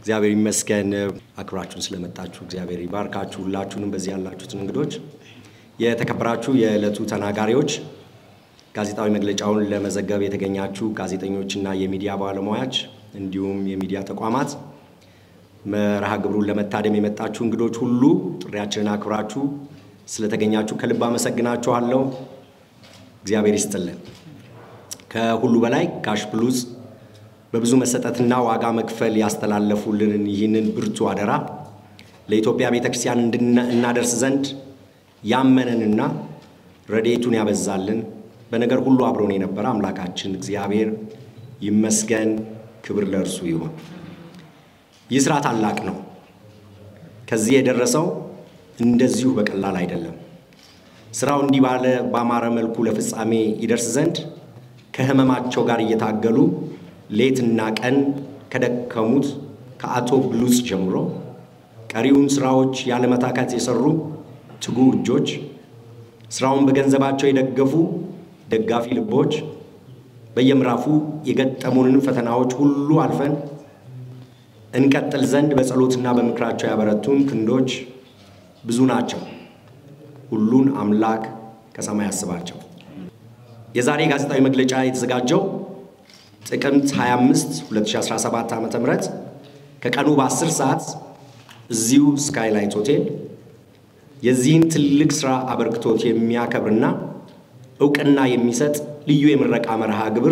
እግዚአብሔር ይመስገን። አክብራችሁን ስለመጣችሁ እግዚአብሔር ይባርካችሁ። ሁላችሁንም በዚህ ያላችሁትን እንግዶች፣ የተከበራችሁ የዕለቱ ተናጋሪዎች፣ ጋዜጣዊ መግለጫውን ለመዘገብ የተገኛችሁ ጋዜጠኞችና የሚዲያ ባለሙያዎች እንዲሁም የሚዲያ ተቋማት፣ መርሃ ግብሩን ለመታደም የመጣችሁ እንግዶች ሁሉ ጥሪያችንን አክብራችሁ ስለተገኛችሁ ከልብ አመሰግናችኋለሁ። እግዚአብሔር ይስጥልን። ከሁሉ በላይ ጋሽ ብሉጽ በብዙ መሰጠትና ዋጋ መክፈል ያስተላለፉልንን ይህንን ብርቱ አደራ ለኢትዮጵያ ቤተ ክርስቲያን እናደርስ ዘንድ ያመነንና ረድኤቱን ያበዛልን በነገር ሁሉ አብሮን የነበረ አምላካችን እግዚአብሔር ይመስገን። ክብር ለእርሱ ይሁን። ይህ ሥራ ታላቅ ነው። ከዚህ የደረሰው እንደዚሁ በቀላል አይደለም። ሥራው እንዲህ ባለ ባማረ መልኩ ለፍጻሜ ይደርስ ዘንድ ከሕመማቸው ጋር እየታገሉ ሌትና ቀን ከደከሙት ከአቶ ብሉጽ ጀምሮ ቀሪውን ሥራዎች ያለመታከት የሠሩ ትጉ እጆች፣ ሥራውን በገንዘባቸው የደገፉ ደጋፊ ልቦች፣ በየምዕራፉ የገጠሙንን ፈተናዎች ሁሉ አልፈን እንቀጥል ዘንድ በጸሎትና በምክራቸው ያበረቱን ክንዶች ብዙ ናቸው። ሁሉን አምላክ ከሰማይ ያስባቸው። የዛሬ ጋዜጣዊ መግለጫ የተዘጋጀው ጥቅምት 25 2017 ዓ ም ከቀኑ በ10 ሰዓት እዚሁ ስካይላይት ሆቴል የዚህን ትልቅ ሥራ አበርክቶት የሚያከብርና እውቅና የሚሰጥ ልዩ የምረቃ መርሃ ግብር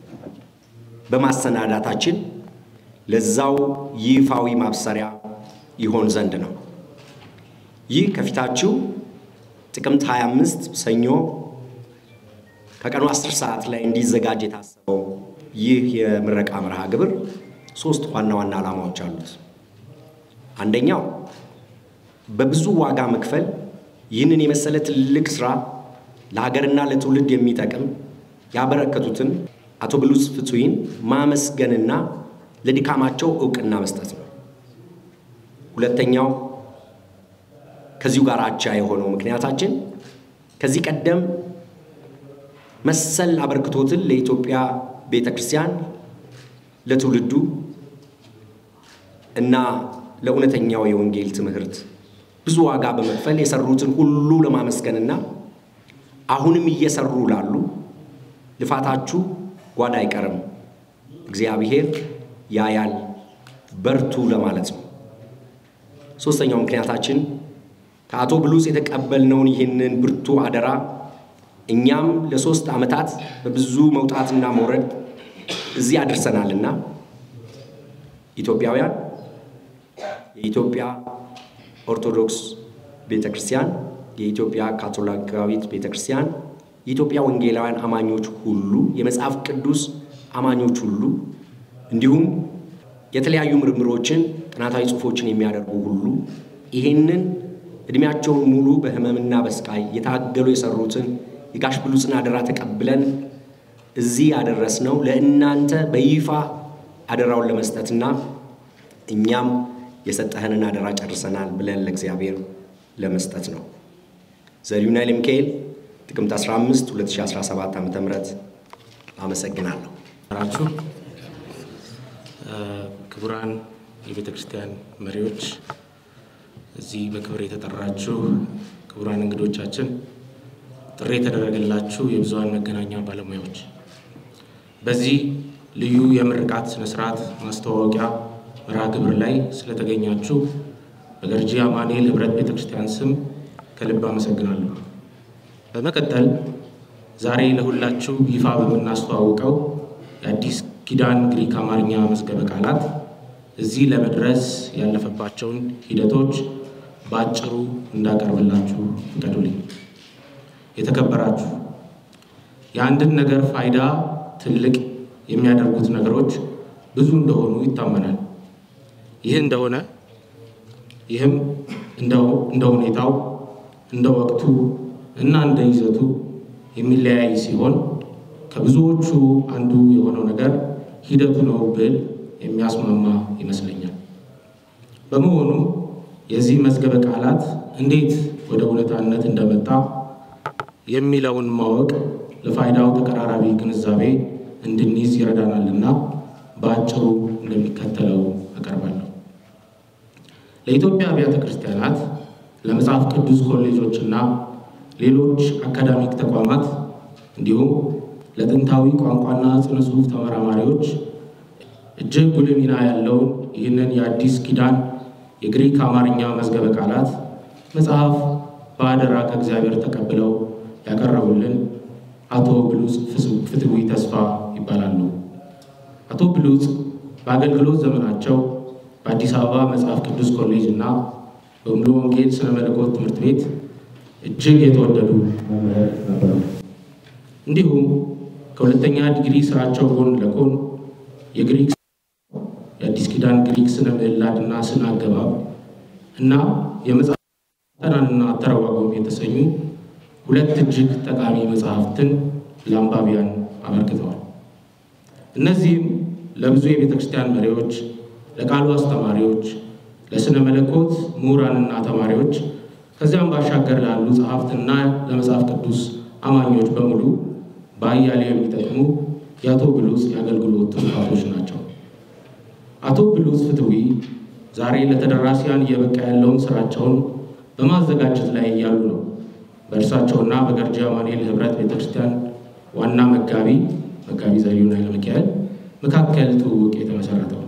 በማሰናዳታችን ለዛው ይፋዊ ማብሰሪያ ይሆን ዘንድ ነው። ይህ ከፊታችሁ ጥቅምት 25 ሰኞ ከቀኑ 10 ሰዓት ላይ እንዲዘጋጅ የታሰበው ይህ የምረቃ መርሃ ግብር ሶስት ዋና ዋና ዓላማዎች አሉት። አንደኛው በብዙ ዋጋ መክፈል ይህንን የመሰለ ትልቅ ሥራ ለሀገርና ለትውልድ የሚጠቅም ያበረከቱትን አቶ ብሉጽ ፍቱይን ማመስገንና ለድካማቸው እውቅና መስጠት ነው። ሁለተኛው ከዚሁ ጋር አቻ የሆነው ምክንያታችን ከዚህ ቀደም መሰል አበርክቶትን ለኢትዮጵያ ቤተ ክርስቲያን ለትውልዱ እና ለእውነተኛው የወንጌል ትምህርት ብዙ ዋጋ በመክፈል የሰሩትን ሁሉ ለማመስገንና አሁንም እየሰሩ ላሉ ልፋታችሁ ጓዳ አይቀርም፣ እግዚአብሔር ያያል፣ በርቱ ለማለት ነው። ሦስተኛው ምክንያታችን ከአቶ ብሉጽ የተቀበልነውን ይህንን ብርቱ አደራ እኛም ለሶስት ዓመታት በብዙ መውጣትና መውረድ እዚህ አድርሰናልና ኢትዮጵያውያን የኢትዮጵያ ኦርቶዶክስ ቤተ ክርስቲያን፣ የኢትዮጵያ ካቶሊካዊት ቤተ ክርስቲያን፣ የኢትዮጵያ ወንጌላውያን አማኞች ሁሉ፣ የመጽሐፍ ቅዱስ አማኞች ሁሉ እንዲሁም የተለያዩ ምርምሮችን፣ ጥናታዊ ጽሑፎችን የሚያደርጉ ሁሉ ይህንን ዕድሜያቸውን ሙሉ በሕመምና በስቃይ የታገሉ የሰሩትን የጋሽ ብሉጽን አደራ ተቀብለን እዚህ ያደረስነው ለእናንተ በይፋ አደራውን ለመስጠትና እኛም የሰጠህንን አደራ ጨርሰናል ብለን ለእግዚአብሔር ለመስጠት ነው። ዘሪሁን ኃይለ ሚካኤል ጥቅምት 15 2017 ዓ ም አመሰግናለሁ። ራችሁ ክቡራን የቤተ ክርስቲያን መሪዎች፣ እዚህ በክብር የተጠራችሁ ክቡራን እንግዶቻችን፣ ጥሪ የተደረገላችሁ የብዙሃን መገናኛ ባለሙያዎች፣ በዚህ ልዩ የምርቃት ስነስርዓት ማስተዋወቂያ መርሃ ግብር ላይ ስለተገኛችሁ በገርጂ አማኑኤል ኅብረት ቤተ ክርስቲያን ስም ከልብ አመሰግናለሁ። በመቀጠል ዛሬ ለሁላችሁ ይፋ በምናስተዋውቀው የአዲስ ኪዳን ግሪክ አማርኛ መዝገበ ቃላት እዚህ ለመድረስ ያለፈባቸውን ሂደቶች በአጭሩ እንዳቀርብላችሁ ፍቀዱልኝ። የተከበራችሁ የአንድን ነገር ፋይዳ ትልቅ የሚያደርጉት ነገሮች ብዙ እንደሆኑ ይታመናል። ይህ እንደሆነ ይህም እንደ ሁኔታው እንደ ወቅቱ እና እንደ ይዘቱ የሚለያይ ሲሆን ከብዙዎቹ አንዱ የሆነው ነገር ሂደቱ ነው ብል የሚያስማማ ይመስለኛል። በመሆኑ የዚህ መዝገበ ቃላት እንዴት ወደ እውነታነት እንደመጣ የሚለውን ማወቅ ለፋይዳው ተቀራራቢ ግንዛቤ እንድንይዝ ይረዳናልና በአጭሩ እንደሚከተለው አቀርባለሁ። ለኢትዮጵያ አብያተ ክርስቲያናት፣ ለመጽሐፍ ቅዱስ ኮሌጆችና ሌሎች አካዳሚክ ተቋማት እንዲሁም ለጥንታዊ ቋንቋና ስነ ጽሑፍ ተመራማሪዎች እጅግ ጉልህ ሚና ያለውን ይህንን የአዲስ ኪዳን የግሪክ አማርኛ መዝገበ ቃላት መጽሐፍ በአደራ ከእግዚአብሔር ተቀብለው ያቀረቡልን አቶ ብሉጽ ፍትዊ ተስፋ ይባላሉ። አቶ ብሉጽ በአገልግሎት ዘመናቸው በአዲስ አበባ መጽሐፍ ቅዱስ ኮሌጅ እና በሙሉ ወንጌል ስነ መለኮት ትምህርት ቤት እጅግ የተወደዱ መምህር ነበሩ። እንዲሁም ከሁለተኛ ዲግሪ ስራቸው ጎን ለጎን የግሪክ የአዲስ ኪዳን ግሪክ ስነ ምዕላድና ስነ አገባብ እና የመጽሐፍ ጠናንና አተረጓጎም የተሰኙ ሁለት እጅግ ጠቃሚ መጽሐፍትን ለአንባቢያን አበርክተዋል። እነዚህም ለብዙ የቤተ ክርስቲያን መሪዎች፣ ለቃሉ አስተማሪዎች፣ ለስነ መለኮት ምሁራንና ተማሪዎች ከዚያም ባሻገር ላሉ ጸሐፍትና ለመጽሐፍ ቅዱስ አማኞች በሙሉ በአያሌው የሚጠቅሙ የአቶ ብሉጽ የአገልግሎት ትሩፋቶች ናቸው። አቶ ብሉጽ ፍትዊ ዛሬ ለተደራሲያን እየበቃ ያለውን ስራቸውን በማዘጋጀት ላይ እያሉ ነው በእርሳቸውና በገርጂ አማኑኤል ህብረት ቤተክርስቲያን ዋና መጋቢ መጋቢ ዘሪሁን ኃይለ ሚካኤል መካከል ትውውቅ የተመሰረተው።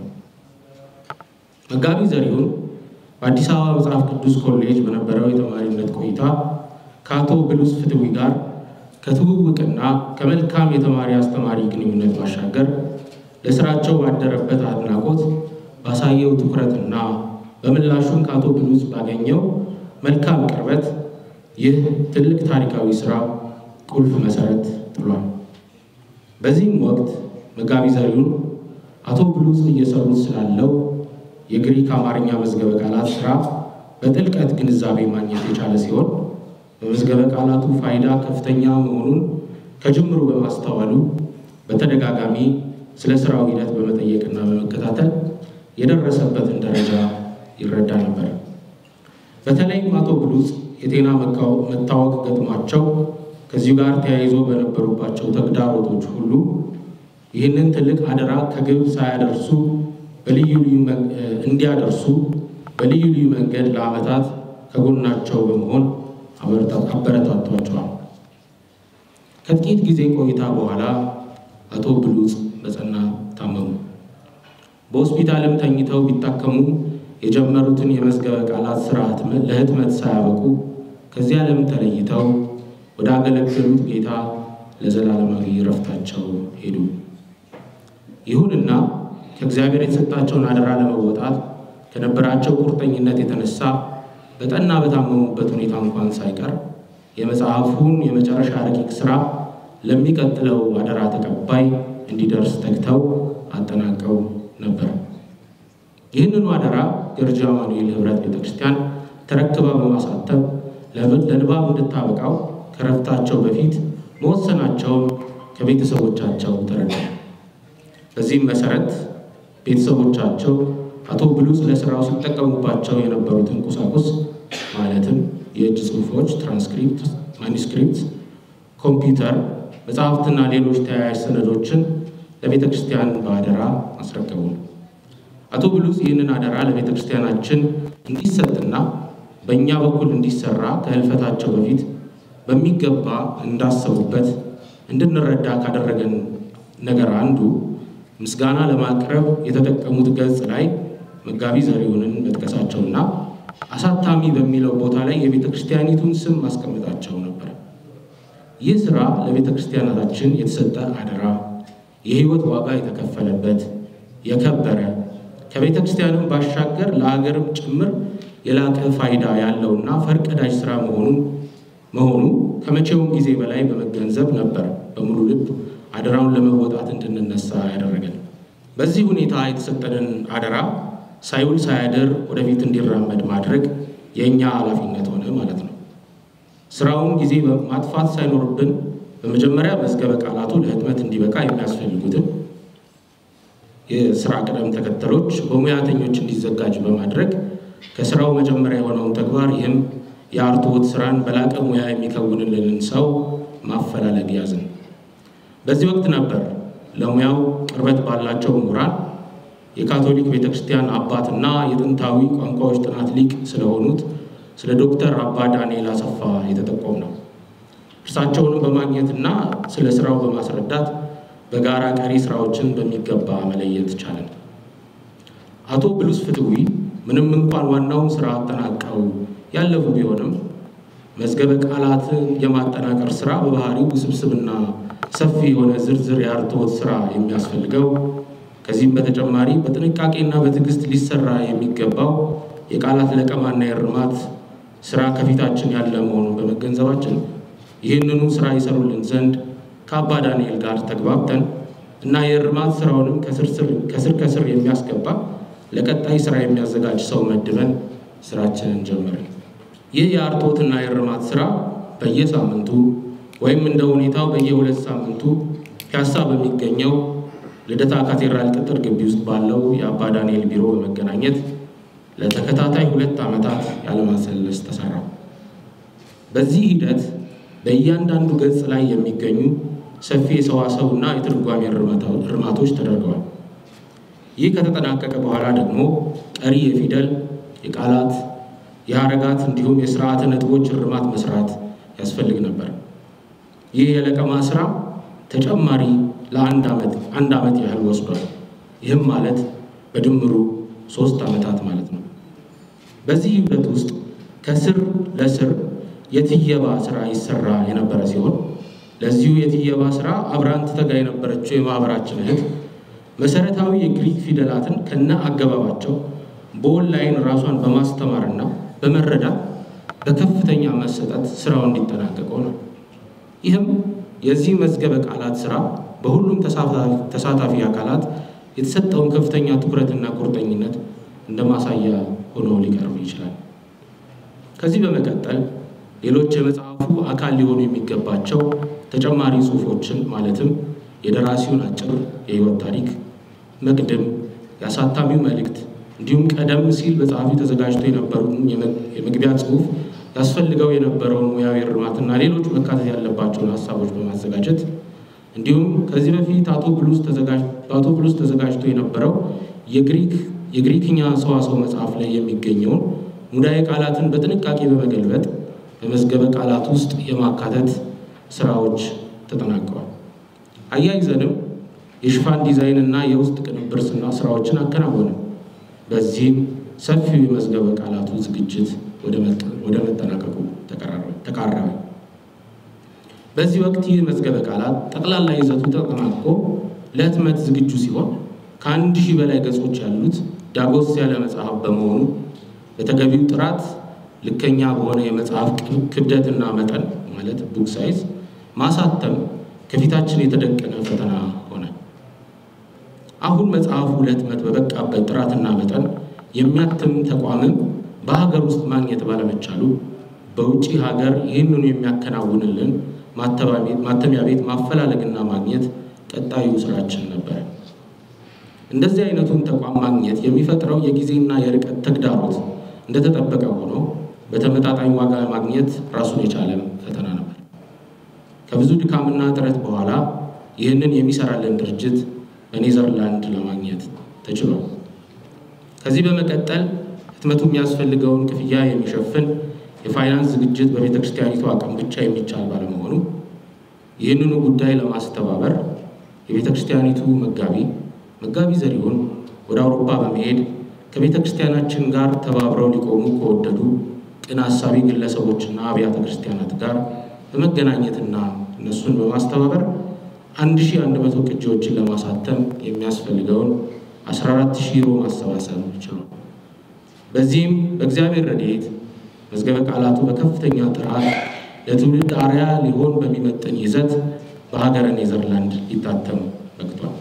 መጋቢ ዘሪሁን በአዲስ አበባ መጽሐፍ ቅዱስ ኮሌጅ በነበረው የተማሪነት ቆይታ ከአቶ ብሉጽ ፍትዊ ጋር ከትውውቅና ከመልካም የተማሪ አስተማሪ ግንኙነት ባሻገር ለስራቸው ባደረበት አድናቆት ባሳየው ትኩረትና በምላሹም ከአቶ ብሉጽ ባገኘው መልካም ቅርበት ይህ ትልቅ ታሪካዊ ስራ ቁልፍ መሰረት ጥሏል። በዚህም ወቅት መጋቢ ዘሪሁን አቶ ብሉጽ እየሰሩት ስላለው የግሪክ አማርኛ መዝገበ ቃላት ስራ በጥልቀት ግንዛቤ ማግኘት የቻለ ሲሆን በመዝገበ ቃላቱ ፋይዳ ከፍተኛ መሆኑን ከጅምሩ በማስተዋሉ በተደጋጋሚ ስለ ስራው ሂደት በመጠየቅና በመከታተል የደረሰበትን ደረጃ ይረዳ ነበር። በተለይም አቶ ብሉጽ የጤና መታወክ ገጥሟቸው ከዚሁ ጋር ተያይዞ በነበሩባቸው ተግዳሮቶች ሁሉ ይህንን ትልቅ አደራ ከግብ ሳያደርሱ በልዩ ልዩ እንዲያደርሱ በልዩ ልዩ መንገድ ለዓመታት ከጎናቸው በመሆን አበረታቷቸዋል። ከጥቂት ጊዜ ቆይታ በኋላ አቶ ብሉጽ በጸና ታመሙ። በሆስፒታልም ተኝተው ቢታከሙ የጀመሩትን የመዝገበ ቃላት ስራ ለህትመት ሳያበቁ ከዚህ ዓለም ተለይተው ወደ አገለገሉት ጌታ ለዘላለማዊ ረፍታቸው ሄዱ። ይሁንና ከእግዚአብሔር የተሰጣቸውን አደራ ለመወጣት ከነበራቸው ቁርጠኝነት የተነሳ በጠና በታመሙበት ሁኔታ እንኳን ሳይቀር የመጽሐፉን የመጨረሻ ረቂቅ ስራ ለሚቀጥለው አደራ ተቀባይ እንዲደርስ ተግተው አጠናቀው ነበር። ይህንኑ አደራ ገርጂ አማኑኤል ህብረት ቤተክርስቲያን ተረክባ በማሳተም ለንባብ እንድታበቃው ከረፍታቸው በፊት መወሰናቸውን ከቤተሰቦቻቸው ተረዳ። በዚህም መሰረት ቤተሰቦቻቸው አቶ ብሉጽ ለስራው ሲጠቀሙባቸው የነበሩትን ቁሳቁስ ማለትም የእጅ ጽሑፎች፣ ትራንስክሪፕት፣ ማኒስክሪፕት፣ ኮምፒውተር፣ መጽሐፍትና ሌሎች ተያያዥ ሰነዶችን ለቤተ ክርስቲያን በአደራ አስረከቡ። አቶ ብሉጽ ይህንን አደራ ለቤተ ክርስቲያናችን እንዲሰጥና በእኛ በኩል እንዲሰራ ከህልፈታቸው በፊት በሚገባ እንዳሰቡበት እንድንረዳ ካደረገን ነገር አንዱ ምስጋና ለማቅረብ የተጠቀሙት ገጽ ላይ መጋቢ ዘሪሁንን መጥቀሳቸውና አሳታሚ በሚለው ቦታ ላይ የቤተ ክርስቲያኒቱን ስም ማስቀመጣቸው ነበር። ይህ ስራ ለቤተ ክርስቲያናታችን የተሰጠ አደራ፣ የህይወት ዋጋ የተከፈለበት የከበረ ከቤተ ክርስቲያንም ባሻገር ለሀገርም ጭምር የላቀ ፋይዳ ያለውና ፈርቀዳጅ ስራ መሆኑን መሆኑ ከመቼውም ጊዜ በላይ በመገንዘብ ነበር በሙሉ ልብ አደራውን ለመወጣት እንድንነሳ ያደረገን። በዚህ ሁኔታ የተሰጠንን አደራ ሳይውል ሳያድር ወደፊት እንዲራመድ ማድረግ የእኛ ኃላፊነት ሆነ ማለት ነው። ስራውን ጊዜ ማጥፋት ሳይኖርብን በመጀመሪያ መዝገበ ቃላቱ ለህትመት እንዲበቃ የሚያስፈልጉትን የስራ ቅደም ተከተሎች በሙያተኞች እንዲዘጋጅ በማድረግ ከስራው መጀመሪያ የሆነውን ተግባር ይህም የአርትዖት ስራን በላቀ ሙያ የሚከውንልንን ሰው ማፈላለግ ያዝን። በዚህ ወቅት ነበር ለሙያው ቅርበት ባላቸው ምሁራን የካቶሊክ ቤተ ክርስቲያን አባትና የጥንታዊ ቋንቋዎች ጥናት ሊቅ ስለሆኑት ስለ ዶክተር አባ ዳንኤል አሰፋ የተጠቆም ነው። እርሳቸውንም በማግኘትና ስለ ስራው በማስረዳት በጋራ ቀሪ ስራዎችን በሚገባ መለየት ቻለን። አቶ ብሉስ ፍትዊ ምንም እንኳን ዋናውን ስራ አጠናቀው ያለፉ ቢሆንም መዝገበ ቃላትን የማጠናቀር ስራ በባህሪው ውስብስብና ሰፊ የሆነ ዝርዝር የአርትዖት ስራ የሚያስፈልገው ከዚህም በተጨማሪ በጥንቃቄና በትዕግስት ሊሰራ የሚገባው የቃላት ለቀማና የእርማት ስራ ከፊታችን ያለ መሆኑን በመገንዘባችን ይህንኑ ስራ ይሰሩልን ዘንድ ከአባ ዳንኤል ጋር ተግባብተን እና የእርማት ስራውንም ከስር ከስር የሚያስገባ ለቀጣይ ስራ የሚያዘጋጅ ሰው መድበን ስራችንን ጀመርን። ይህ የአርትዖትና የእርማት ስራ በየሳምንቱ ወይም እንደ ሁኔታው በየሁለት ሳምንቱ ፒያሳ በሚገኘው ልደታ ካቴድራል ቅጥር ግቢ ውስጥ ባለው የአባ ዳንኤል ቢሮ በመገናኘት ለተከታታይ ሁለት ዓመታት ያለማሰለስ ተሰራ። በዚህ ሂደት በእያንዳንዱ ገጽ ላይ የሚገኙ ሰፊ የሰዋሰውና የትርጓሜ እርማቶች ተደርገዋል። ይህ ከተጠናቀቀ በኋላ ደግሞ ቀሪ የፊደል፣ የቃላት፣ የሐረጋት እንዲሁም የስርዓተ ነጥቦች እርማት መስራት ያስፈልግ ነበር። ይህ የለቀማ ስራ ተጨማሪ ለአንድ ዓመት አንድ ዓመት ያህል ወስዷል። ይህም ማለት በድምሩ ሶስት ዓመታት ማለት ነው። በዚህ ሂደት ውስጥ ከስር ለስር የትየባ ስራ ይሰራ የነበረ ሲሆን ለዚሁ የትየባ ስራ አብራን ትተጋ የነበረችው የማህበራችን እህት መሰረታዊ የግሪክ ፊደላትን ከነ አገባባቸው በኦንላይን ራሷን በማስተማርና በመረዳት በከፍተኛ መሰጠት ስራው እንዲጠናቀቅ ሆኗል። ይህም የዚህ መዝገበ ቃላት ስራ በሁሉም ተሳታፊ አካላት የተሰጠውን ከፍተኛ ትኩረትና ቁርጠኝነት እንደ ማሳያ ሆኖ ሊቀርብ ይችላል። ከዚህ በመቀጠል ሌሎች የመጽሐፉ አካል ሊሆኑ የሚገባቸው ተጨማሪ ጽሑፎችን ማለትም የደራሲውን አጭር የህይወት ታሪክ፣ መቅድም፣ የአሳታሚው መልእክት እንዲሁም ቀደም ሲል በጸሐፊው ተዘጋጅቶ የነበሩን የመግቢያ ጽሑፍ ያስፈልገው የነበረውን ሙያዊ እርማትና ሌሎች መካተት ያለባቸውን ሀሳቦች በማዘጋጀት እንዲሁም ከዚህ በፊት በአቶ ብሉስ ተዘጋጅቶ የነበረው የግሪክኛ ሰዋሰው መጽሐፍ ላይ የሚገኘውን ሙዳየ ቃላትን በጥንቃቄ በመገልበጥ በመዝገበ ቃላት ውስጥ የማካተት ስራዎች ተጠናቀዋል። አያይዘንም የሽፋን ዲዛይን እና የውስጥ ቅንብር ስና ስራዎችን አከናወንም። በዚህም ሰፊው የመዝገበ ቃላቱ ዝግጅት ወደ መጠናቀቁ ተቃረበ። በዚህ ወቅት ይህ መዝገበ ቃላት ጠቅላላ ይዘቱ ተጠናቆ ለህትመት ዝግጁ ሲሆን ከአንድ ሺህ በላይ ገጾች ያሉት ዳጎስ ያለ መጽሐፍ በመሆኑ በተገቢው ጥራት ልከኛ በሆነ የመጽሐፍ ክብደትና መጠን ማለት ቡክ ሳይዝ ማሳተም ከፊታችን የተደቀነ ፈተና ሆነ። አሁን መጽሐፉ ለህትመት በበቃበት ጥራትና መጠን የሚያትም ተቋምም በሀገር ውስጥ ማግኘት ባለመቻሉ በውጭ ሀገር ይህንኑ የሚያከናውንልን ማተሚያ ቤት ማፈላለግና ማግኘት ቀጣዩ ስራችን ነበር። እንደዚህ አይነቱን ተቋም ማግኘት የሚፈጥረው የጊዜና የርቀት ተግዳሮት እንደተጠበቀ ሆኖ በተመጣጣኝ ዋጋ ማግኘት ራሱን የቻለ ፈተና ነበር። ከብዙ ድካምና ጥረት በኋላ ይህንን የሚሰራልን ድርጅት በኔዘርላንድ ለማግኘት ተችሏል። ከዚህ በመቀጠል ህትመቱ የሚያስፈልገውን ክፍያ የሚሸፍን የፋይናንስ ዝግጅት በቤተ ክርስቲያኒቱ አቅም ብቻ የሚቻል ባለመሆኑ ይህንኑ ጉዳይ ለማስተባበር የቤተ ክርስቲያኒቱ መጋቢ መጋቢ ዘሪሁን ወደ አውሮፓ በመሄድ ከቤተ ክርስቲያናችን ጋር ተባብረው ሊቆሙ ከወደዱ ቅን አሳቢ ግለሰቦችና አብያተ ክርስቲያናት ጋር በመገናኘትና እነሱን በማስተባበር 1100 ቅጂዎችን ለማሳተም የሚያስፈልገውን 14000 ዩሮ ማሰባሰብ ችሏል። በዚህም በእግዚአብሔር ረድኤት መዝገበ ቃላቱ በከፍተኛ ጥራት ለትውልድ አርያ ሊሆን በሚመጥን ይዘት በሀገረ ኔዘርላንድ ሊታተም በቅቷል።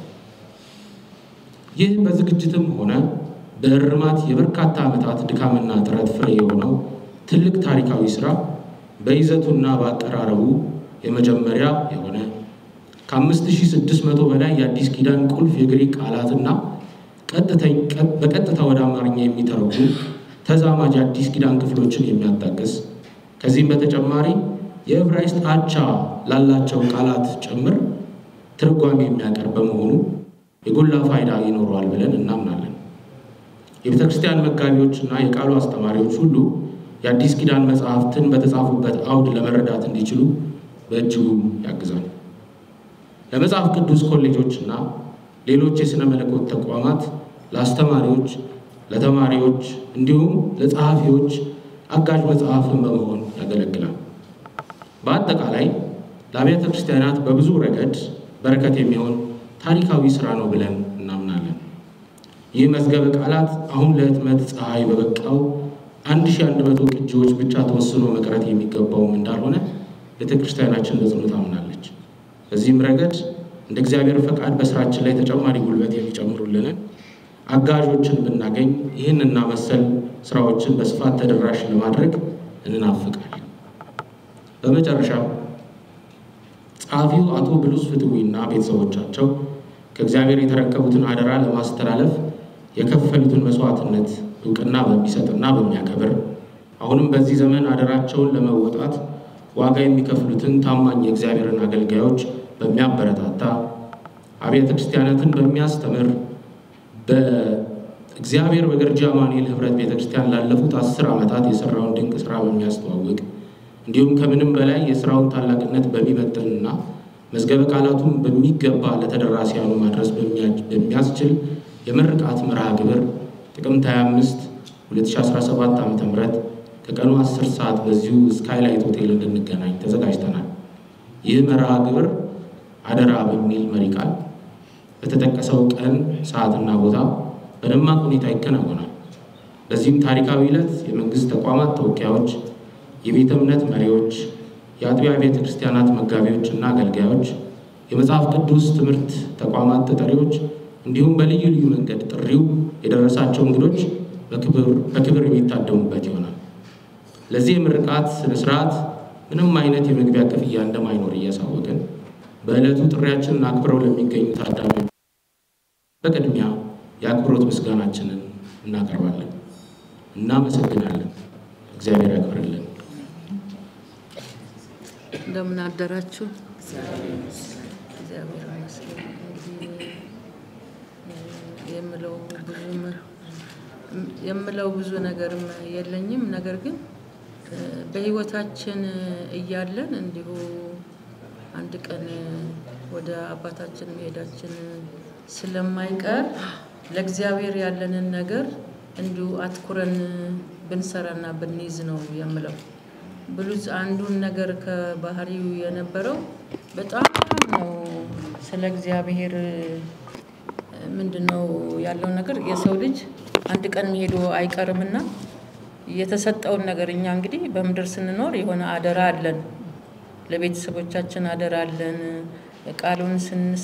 ይህ በዝግጅትም ሆነ በእርማት የበርካታ ዓመታት ድካምና ጥረት ፍሬ የሆነው ትልቅ ታሪካዊ ስራ በይዘቱና በአቀራረቡ የመጀመሪያ የሆነ ከ5600 በላይ የአዲስ ኪዳን ቁልፍ የግሪክ ቃላትና በቀጥታ ወደ አማርኛ የሚተረጉም ተዛማጅ አዲስ ኪዳን ክፍሎችን የሚያጣቅስ ከዚህም በተጨማሪ የዕብራይስጥ አቻ ላላቸው ቃላት ጭምር ትርጓሜ የሚያቀርብ በመሆኑ የጎላ ፋይዳ ይኖረዋል ብለን እናምናለን። የቤተ ክርስቲያን መጋቢዎችና የቃሉ አስተማሪዎች ሁሉ የአዲስ ኪዳን መጽሐፍትን በተጻፉበት አውድ ለመረዳት እንዲችሉ በእጅጉ ያግዛል። ለመጽሐፍ ቅዱስ ኮሌጆችና ሌሎች የሥነ መለኮት ተቋማት ለአስተማሪዎች፣ ለተማሪዎች እንዲሁም ለጸሐፊዎች አጋዥ መጽሐፍን በመሆን ያገለግላል። በአጠቃላይ ለአብያተ ክርስቲያናት በብዙ ረገድ በረከት የሚሆን ታሪካዊ ስራ ነው ብለን እናምናለን። ይህ መዝገበ ቃላት አሁን ለህትመት ፀሐይ በበቃው 1100 ቅጂዎች ብቻ ተወስኖ መቅረት የሚገባውም እንዳልሆነ ቤተ ክርስቲያናችን በጽኑ ታምናለች። በዚህም ረገድ እንደ እግዚአብሔር ፈቃድ በስራችን ላይ ተጨማሪ ጉልበት የሚጨምሩልንን አጋዦችን ብናገኝ ይህንና መሰል ስራዎችን በስፋት ተደራሽ ለማድረግ እንናፍቃለን። በመጨረሻም ጸሐፊው አቶ ብሉስ ፍትዊና ቤተሰቦቻቸው ከእግዚአብሔር የተረከቡትን አደራ ለማስተላለፍ የከፈሉትን መስዋዕትነት እውቅና በሚሰጥና በሚያከብር አሁንም በዚህ ዘመን አደራቸውን ለመወጣት ዋጋ የሚከፍሉትን ታማኝ የእግዚአብሔርን አገልጋዮች በሚያበረታታ አብያተ ክርስቲያናትን በሚያስተምር በእግዚአብሔር በገርጂ አማኑኤል ህብረት ቤተ ክርስቲያን ላለፉት አስር ዓመታት የሰራውን ድንቅ ስራ በሚያስተዋውቅ እንዲሁም ከምንም በላይ የስራውን ታላቅነት በሚመጥንና መዝገበ ቃላቱን በሚገባ ለተደራሲያኑ ማድረስ በሚያስችል የምርቃት መርሃ ግብር ጥቅምት 25 2017 ዓ ም ከቀኑ 10 ሰዓት በዚሁ ስካይላይት ሆቴል እንድንገናኝ ተዘጋጅተናል። ይህ መርሃ ግብር አደራ በሚል መሪ ቃል በተጠቀሰው ቀን ሰዓትና ቦታ በደማቅ ሁኔታ ይከናወናል። በዚህም ታሪካዊ ዕለት የመንግስት ተቋማት ተወካዮች፣ የቤተ እምነት መሪዎች፣ የአጥቢያ ቤተ ክርስቲያናት መጋቢዎች እና አገልጋዮች፣ የመጽሐፍ ቅዱስ ትምህርት ተቋማት ተጠሪዎች እንዲሁም በልዩ ልዩ መንገድ ጥሪው የደረሳቸው እንግዶች በክብር የሚታደሙበት ይሆናል። ለዚህ የምርቃት ስነ ስርዓት ምንም አይነት የመግቢያ ክፍያ እንደማይኖር እያሳወቅን በዕለቱ ጥሪያችንን አክብረው ለሚገኙ ታዳሚዎች በቅድሚያ የአክብሮት ምስጋናችንን እናቀርባለን። እናመሰግናለን። እግዚአብሔር ያክብርልን። እንደምን አደራችሁ? እግዚአብሔር ይመስገን። እንግዲህ የምለው ብዙም የምለው ብዙ ነገርም የለኝም። ነገር ግን በሕይወታችን እያለን እንዲሁ አንድ ቀን ወደ አባታችን መሄዳችን ስለማይቀር ለእግዚአብሔር ያለንን ነገር እንዲሁ አትኩረን ብንሰራና ብንይዝ ነው የምለው። ብሉዝ አንዱን ነገር ከባህሪው የነበረው በጣም ነው ስለ እግዚአብሔር ምንድን ነው ያለው ነገር የሰው ልጅ አንድ ቀን ሄዶ አይቀርምና የተሰጠውን ነገር እኛ እንግዲህ በምድር ስንኖር የሆነ አደራ አለን፣ ለቤተሰቦቻችን አደራ አለን። ቃሉን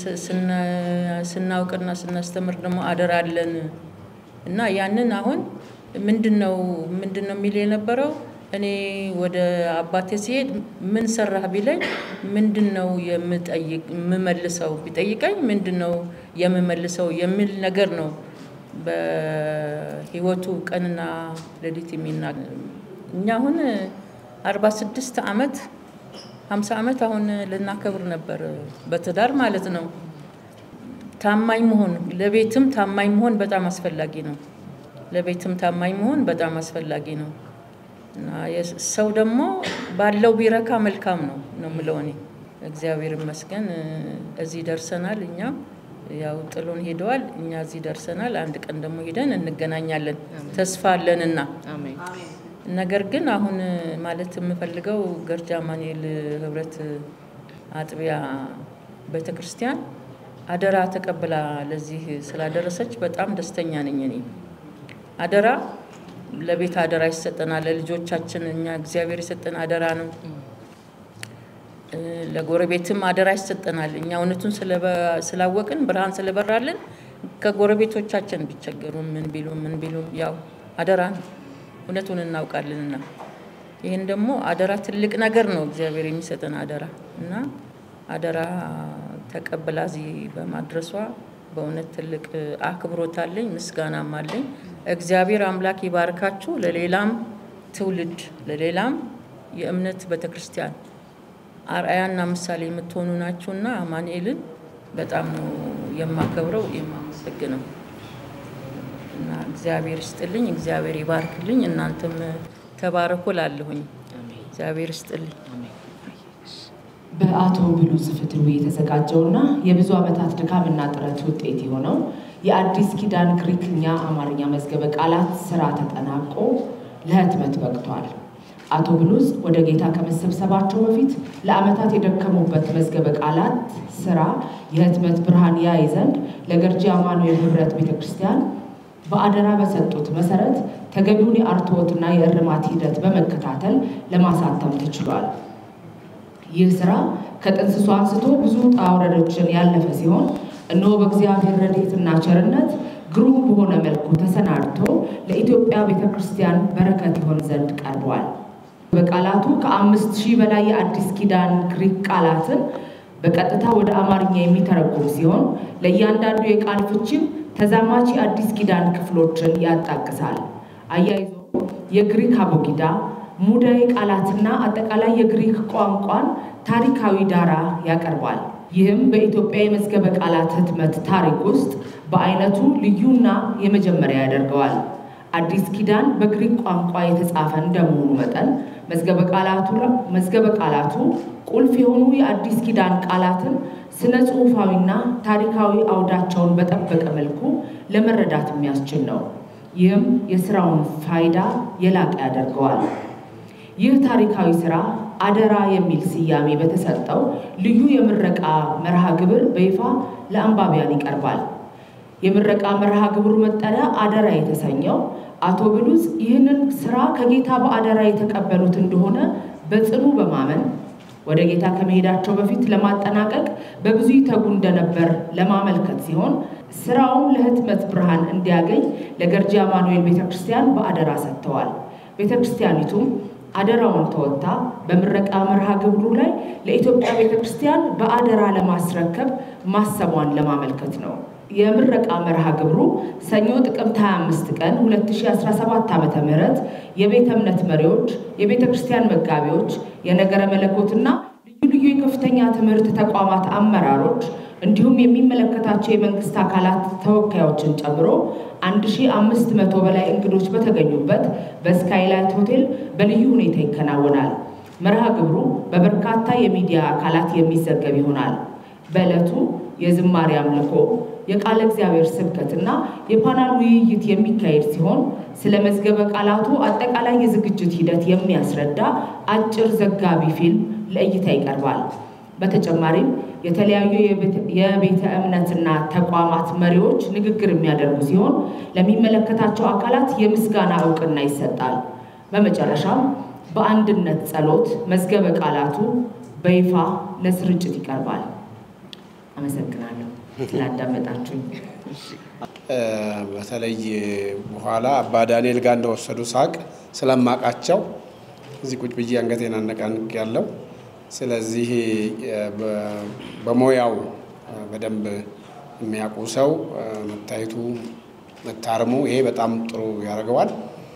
ስናውቅና ስናስተምር ደግሞ አደራ አለን እና ያንን አሁን ምንድን ነው ምንድን ነው የሚል የነበረው እኔ ወደ አባቴ ሲሄድ ምን ሰራህ ቢለኝ ምንድን ነው የምጠይቅ የምመልሰው ቢጠይቀኝ ምንድን ነው የምመልሰው የሚል ነገር ነው። በህይወቱ ቀንና ሌሊት የሚናገር እኛ አሁን አርባ ስድስት አመት ሀምሳ አመት አሁን ልናከብር ነበር በትዳር ማለት ነው። ታማኝ መሆን ለቤትም ታማኝ መሆን በጣም አስፈላጊ ነው። ለቤትም ታማኝ መሆን በጣም አስፈላጊ ነው። እና ሰው ደግሞ ባለው ቢረካ መልካም ነው ነው የምለው እኔ። እግዚአብሔር ይመስገን እዚህ ደርሰናል። እኛም ያው ጥሎን ሄደዋል፣ እኛ እዚህ ደርሰናል። አንድ ቀን ደግሞ ሄደን እንገናኛለን ተስፋ አለንና። ነገር ግን አሁን ማለት የምፈልገው ገርጂ አማኑኤል ህብረት አጥቢያ ቤተ ክርስቲያን አደራ ተቀብላ ለዚህ ስላደረሰች በጣም ደስተኛ ነኝ እኔ አደራ ለቤት አደራ ይሰጠናል። ለልጆቻችን እኛ እግዚአብሔር የሰጠን አደራ ነው። ለጎረቤትም አደራ ይሰጠናል። እኛ እውነቱን ስላወቅን ብርሃን ስለበራልን ከጎረቤቶቻችን ቢቸገሩ ምን ቢሉ ምን ቢሉ ያው አደራ ነው፣ እውነቱን እናውቃለንና ይህን ደግሞ አደራ ትልቅ ነገር ነው እግዚአብሔር የሚሰጠን አደራ እና አደራ ተቀብላ እዚህ በማድረሷ በእውነት ትልቅ አክብሮት አለኝ፣ ምስጋናም አለኝ። እግዚአብሔር አምላክ ይባርካችሁ። ለሌላም ትውልድ ለሌላም የእምነት ቤተክርስቲያን አርአያና ምሳሌ የምትሆኑ ናችሁና አማኑኤልን በጣም ነው የማከብረው የማመሰግነው እና እግዚአብሔር ይስጥልኝ፣ እግዚአብሔር ይባርክልኝ። እናንተም ተባረኩ ላለሁኝ እግዚአብሔር ይስጥልኝ። በአቶ ብሉዝ ፍትሩ የተዘጋጀውና የብዙ ዓመታት ድካምና ጥረት ውጤት የሆነው የአዲስ ኪዳን ግሪክኛ አማርኛ መዝገበ ቃላት ስራ ተጠናቆ ለህትመት በቅቷል። አቶ ብሉዝ ወደ ጌታ ከመሰብሰባቸው በፊት ለዓመታት የደከሙበት መዝገበ ቃላት ስራ የህትመት ብርሃን ያይ ዘንድ ለገርጂ አማኑኤል ህብረት ቤተ ክርስቲያን በአደራ በሰጡት መሰረት ተገቢውን የአርትዖትና የእርማት ሂደት በመከታተል ለማሳተም ተችሏል። ይህ ስራ ከጥንስሱ አንስቶ ብዙ ውጣ ውረዶችን ያለፈ ሲሆን እነሆ በእግዚአብሔር ረድኤትና ቸርነት ግሩም በሆነ መልኩ ተሰናድቶ ለኢትዮጵያ ቤተ ክርስቲያን በረከት ይሆን ዘንድ ቀርቧል። በቃላቱ ከአምስት ሺህ በላይ የአዲስ ኪዳን ግሪክ ቃላትን በቀጥታ ወደ አማርኛ የሚተረጉም ሲሆን ለእያንዳንዱ የቃል ፍቺም ተዛማች የአዲስ ኪዳን ክፍሎችን ያጣቅሳል። አያይዞ የግሪክ አቦጊዳ ሙዳይ ቃላትና አጠቃላይ የግሪክ ቋንቋን ታሪካዊ ዳራ ያቀርባል። ይህም በኢትዮጵያ የመዝገበ ቃላት ህትመት ታሪክ ውስጥ በአይነቱ ልዩና የመጀመሪያ ያደርገዋል። አዲስ ኪዳን በግሪክ ቋንቋ የተጻፈ እንደመሆኑ መጠን መዝገበ ቃላቱ ቁልፍ የሆኑ የአዲስ ኪዳን ቃላትን ስነ ጽሑፋዊና ታሪካዊ አውዳቸውን በጠበቀ መልኩ ለመረዳት የሚያስችል ነው። ይህም የስራውን ፋይዳ የላቀ ያደርገዋል። ይህ ታሪካዊ ስራ አደራ የሚል ስያሜ በተሰጠው ልዩ የምረቃ መርሃ ግብር በይፋ ለአንባቢያን ይቀርባል። የምረቃ መርሃ ግብሩ መጠሪያ አደራ የተሰኘው አቶ ብሉዝ ይህንን ስራ ከጌታ በአደራ የተቀበሉት እንደሆነ በጽኑ በማመን ወደ ጌታ ከመሄዳቸው በፊት ለማጠናቀቅ በብዙ ይተጉ እንደነበር ለማመልከት ሲሆን ስራውም ለህትመት ብርሃን እንዲያገኝ ለገርጂ አማኑኤል ቤተክርስቲያን በአደራ ሰጥተዋል። ቤተክርስቲያኒቱም አደራውን ተወጥታ በምረቃ መርሃ ግብሩ ላይ ለኢትዮጵያ ቤተክርስቲያን በአደራ ለማስረከብ ማሰቧን ለማመልከት ነው። የምረቃ መርሃ ግብሩ ሰኞ ጥቅምት 25 ቀን 2017 ዓ ም የቤተ እምነት መሪዎች፣ የቤተ ክርስቲያን መጋቢዎች፣ የነገረ መለኮትና ልዩ ልዩ የከፍተኛ ትምህርት ተቋማት አመራሮች እንዲሁም የሚመለከታቸው የመንግስት አካላት ተወካዮችን ጨምሮ 1500 በላይ እንግዶች በተገኙበት በስካይላይት ሆቴል በልዩ ሁኔታ ይከናወናል። መርሃ ግብሩ በበርካታ የሚዲያ አካላት የሚዘገብ ይሆናል። በዕለቱ የዝማሬ አምልኮ፣ የቃለ እግዚአብሔር ስብከትና የፓናል ውይይት የሚካሄድ ሲሆን ስለ መዝገበ ቃላቱ አጠቃላይ የዝግጅት ሂደት የሚያስረዳ አጭር ዘጋቢ ፊልም ለእይታ ይቀርባል። በተጨማሪም የተለያዩ የቤተ እምነትና ተቋማት መሪዎች ንግግር የሚያደርጉ ሲሆን ለሚመለከታቸው አካላት የምስጋና እውቅና ይሰጣል። በመጨረሻም በአንድነት ጸሎት መዝገበ ቃላቱ በይፋ ለስርጭት ይቀርባል። አመሰግናለሁ ስላዳመጣችሁኝ። በተለይ በኋላ አባ ዳንኤል ጋር እንደወሰዱ ሳቅ ስለማቃቸው እዚህ ቁጭ ብዬ አንገቴን አነቃንቅ ያለው ስለዚህ በሙያው በደንብ የሚያውቁ ሰው መታየቱ መታረሙ ይሄ በጣም ጥሩ ያደርገዋል።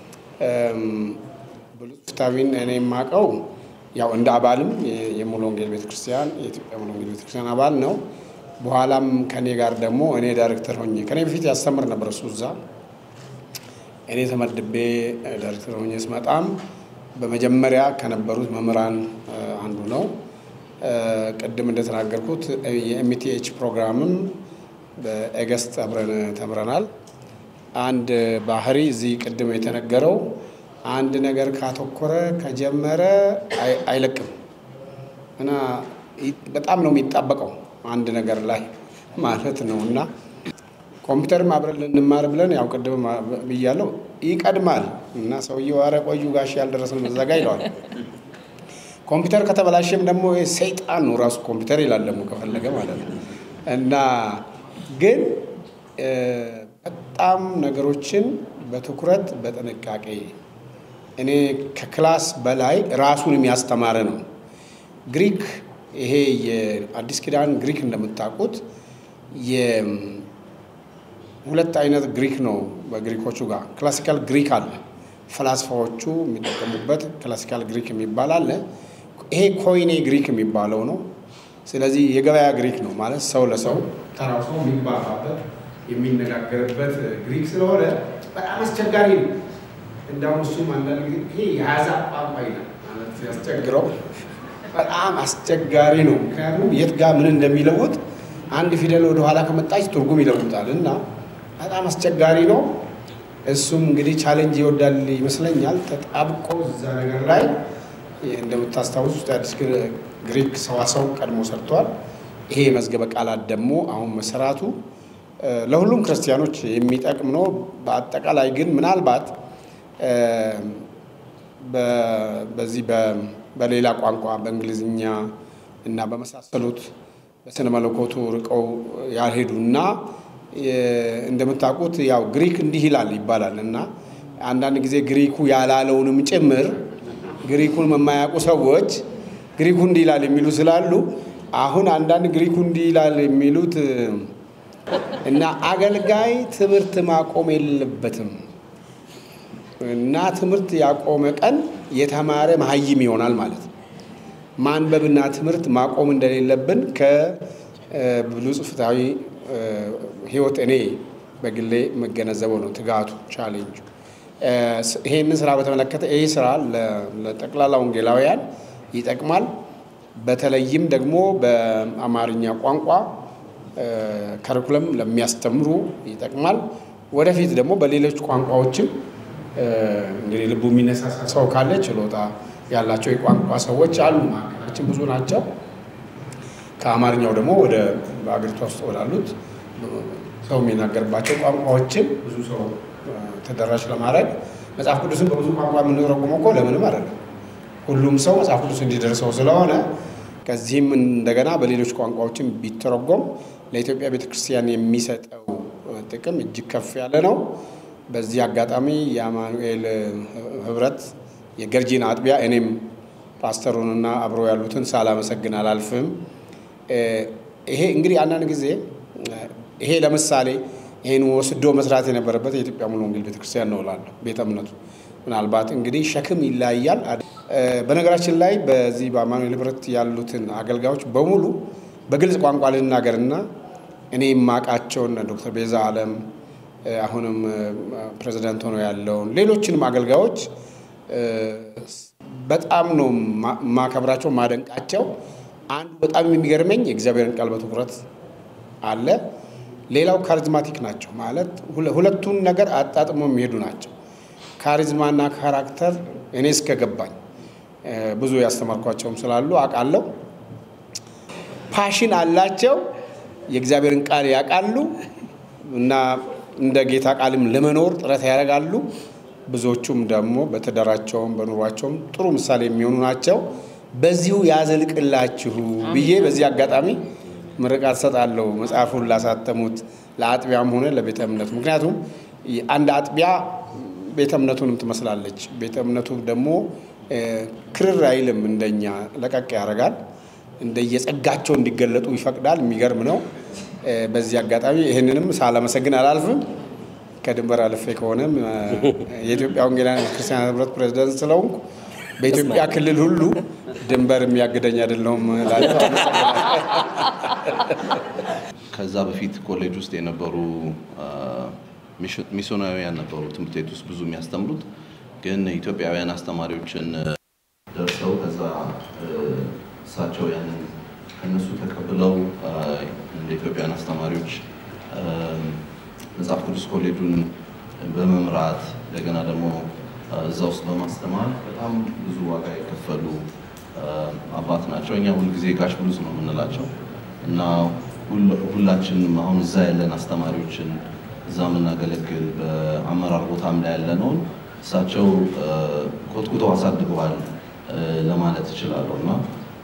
ብሉዝ ፍታዊን እኔ የማውቀው ያው እንደ አባልም የሙሉ ወንጌል ቤተክርስቲያን የኢትዮጵያ ሙሉ ወንጌል ቤተክርስቲያን አባል ነው። በኋላም ከኔ ጋር ደግሞ እኔ ዳይሬክተር ሆኜ ከኔ በፊት ያስተምር ነበር እሱ እዛ እኔ ተመድቤ ዳይሬክተር ሆኜ ስመጣም በመጀመሪያ ከነበሩት መምህራን አንዱ ነው። ቅድም እንደተናገርኩት የኤምቲኤች ፕሮግራምም በኤገስት አብረን ተምረናል። አንድ ባህሪ እዚህ ቅድም የተነገረው አንድ ነገር ካተኮረ ከጀመረ አይለቅም እና በጣም ነው የሚጣበቀው አንድ ነገር ላይ ማለት ነው እና ኮምፒውተርም አብረን ልንማር ብለን ያው ቅድም ብያለው ይቀድማል እና ሰውየው ኧረ ቆዩ ጋሽ ያልደረስን መዘጋ ይለዋል። ኮምፒውተር ከተበላሸም ደግሞ ሰይጣን ነው ራሱ ኮምፒውተር ይላል ደግሞ ከፈለገ ማለት ነው እና ግን በጣም ነገሮችን በትኩረት በጥንቃቄ እኔ ከክላስ በላይ ራሱን የሚያስተማረ ነው። ግሪክ ይሄ የአዲስ ኪዳን ግሪክ እንደምታውቁት ሁለት አይነት ግሪክ ነው። በግሪኮቹ ጋር ክላሲካል ግሪክ አለ። ፈላስፋዎቹ የሚጠቀሙበት ክላሲካል ግሪክ የሚባል አለ። ይሄ ኮይኔ ግሪክ የሚባለው ነው። ስለዚህ የገበያ ግሪክ ነው ማለት ሰው ለሰው ተራው ሰው የሚግባባበት የሚነጋገርበት ግሪክ ስለሆነ በጣም አስቸጋሪ ነው። እንዳውም እሱም አንዳንድ ጊዜ ይሄ የአሕዛብ ቋንቋ ይላል ማለት ያስቸግረው በጣም አስቸጋሪ ነው። ምክንያቱም የት ጋር ምን እንደሚለውጥ አንድ ፊደል ወደኋላ ከመጣች ትርጉም ይለውጣል እና በጣም አስቸጋሪ ነው። እሱም እንግዲህ ቻሌንጅ ይወዳል ይመስለኛል። ተጣብቆ እዛ ነገር ላይ እንደምታስታውስ ውስጥ አዲስ ግሪክ ሰዋሰው ቀድሞ ሰርቷል። ይሄ የመዝገበ ቃላት ደግሞ አሁን መሰራቱ ለሁሉም ክርስቲያኖች የሚጠቅም ነው። በአጠቃላይ ግን ምናልባት በዚህ በሌላ ቋንቋ በእንግሊዝኛ እና በመሳሰሉት በስነ መለኮቱ ርቀው ያልሄዱና እንደምታውቁት ያው ግሪክ እንዲህ ይላል ይባላል እና አንዳንድ ጊዜ ግሪኩ ያላለውንም ጭምር ግሪኩን የማያውቁ ሰዎች ግሪኩ እንዲህ ይላል የሚሉ ስላሉ አሁን አንዳንድ ግሪኩ እንዲህ ይላል የሚሉት እና አገልጋይ ትምህርት ማቆም የለበትም እና ትምህርት ያቆመ ቀን የተማረ መሀይም ይሆናል ማለት ነው። ማንበብና ትምህርት ማቆም እንደሌለብን ከብሉይ ፍትሐዊ ሕይወት እኔ በግሌ የምገነዘበው ነው። ትጋቱ ቻሌንጁ ይሄንን ስራ በተመለከተ ይህ ስራ ለጠቅላላ ወንጌላውያን ይጠቅማል። በተለይም ደግሞ በአማርኛ ቋንቋ ከሪኩለም ለሚያስተምሩ ይጠቅማል። ወደፊት ደግሞ በሌሎች ቋንቋዎችም እንግዲህ ልቡ የሚነሳሳ ሰው ካለ ችሎታ ያላቸው የቋንቋ ሰዎች አሉ። ማዕከላችን ብዙ ናቸው። ከአማርኛው ደግሞ ወደ በአገሪቷ ውስጥ ወዳሉት ሰው የሚናገርባቸው ቋንቋዎችን ብዙ ሰው ተደራሽ ለማድረግ መጽሐፍ ቅዱስን በብዙ ቋንቋ የምንተረጉመው እኮ ለምንም አይደለም። ሁሉም ሰው መጽሐፍ ቅዱስ እንዲደርሰው ስለሆነ ከዚህም እንደገና በሌሎች ቋንቋዎችን ቢተረጎም ለኢትዮጵያ ቤተክርስቲያን የሚሰጠው ጥቅም እጅግ ከፍ ያለ ነው። በዚህ አጋጣሚ የአማኑኤል ህብረት የገርጂን አጥቢያ እኔም ፓስተሩንና አብሮ ያሉትን ሳላመሰግን አላልፍም። ይሄ እንግዲህ አንዳንድ ጊዜ ይሄ ለምሳሌ ይህን ወስዶ መስራት የነበረበት የኢትዮጵያ ሙሉ ወንጌል ቤተክርስቲያን ነው እላለሁ። ቤተ እምነቱ ምናልባት እንግዲህ ሸክም ይለያያል። በነገራችን ላይ በዚህ በአማኑኤል ህብረት ያሉትን አገልጋዮች በሙሉ በግልጽ ቋንቋ ልናገርና እኔ የማውቃቸውን ዶክተር ቤዛ አለም አሁንም ፕሬዚዳንት ሆኖ ያለውን ሌሎችንም አገልጋዮች በጣም ነው ማከብራቸው፣ ማደንቃቸው። አንዱ በጣም የሚገርመኝ የእግዚአብሔርን ቃል በትኩረት አለ። ሌላው ካሪዝማቲክ ናቸው ማለት ሁለቱን ነገር አጣጥሞ የሚሄዱ ናቸው። ካሪዝማና ካራክተር እኔ እስከገባኝ ብዙ ያስተማርኳቸውም ስላሉ አውቃለሁ። ፓሽን አላቸው። የእግዚአብሔርን ቃል ያውቃሉ እና እንደ ጌታ ቃልም ለመኖር ጥረት ያደርጋሉ። ብዙዎቹም ደግሞ በትዳራቸውም በኑሯቸውም ጥሩ ምሳሌ የሚሆኑ ናቸው። በዚሁ ያዘልቅላችሁ ብዬ በዚህ አጋጣሚ ምርቃት ሰጣለሁ። መጽሐፉን ላሳተሙት ለአጥቢያም ሆነ ለቤተ እምነቱ። ምክንያቱም አንድ አጥቢያ ቤተ እምነቱንም ትመስላለች። ቤተ እምነቱ ደግሞ ክርር አይልም፣ እንደኛ ለቀቅ ያደርጋል። እንደየጸጋቸው እንዲገለጡ ይፈቅዳል። የሚገርም ነው። በዚህ አጋጣሚ ይህንንም ሳላመሰግን አላልፍም። ከድንበር አልፌ ከሆነም የኢትዮጵያ ወንጌላውያን ክርስቲያን ህብረት ፕሬዚደንት ስለሆንኩ በኢትዮጵያ ክልል ሁሉ ድንበር የሚያግደኝ አይደለሁም እላለሁ። ከዛ በፊት ኮሌጅ ውስጥ የነበሩ ሚስዮናውያን ነበሩ ትምህርት ቤት ውስጥ ብዙ የሚያስተምሩት ግን ኢትዮጵያውያን አስተማሪዎችን ደርሰው ከዛ እሳቸው ያንን ከነሱ ተቀብለው እንደ ኢትዮጵያውያን አስተማሪዎች መጽሐፍ ቅዱስ ኮሌጁን በመምራት እንደገና ደግሞ እዛ ውስጥ በማስተማር በጣም ብዙ ዋጋ የከፈሉ አባት ናቸው። እኛ ሁልጊዜ ጋሽ ብሉዝ ነው የምንላቸው እና ሁላችንም አሁን እዛ ያለን አስተማሪዎችን እዛ የምናገለግል በአመራር ቦታም ላይ ያለነውን እሳቸው ኮትኩተው አሳድገዋል ለማለት እችላለሁ እና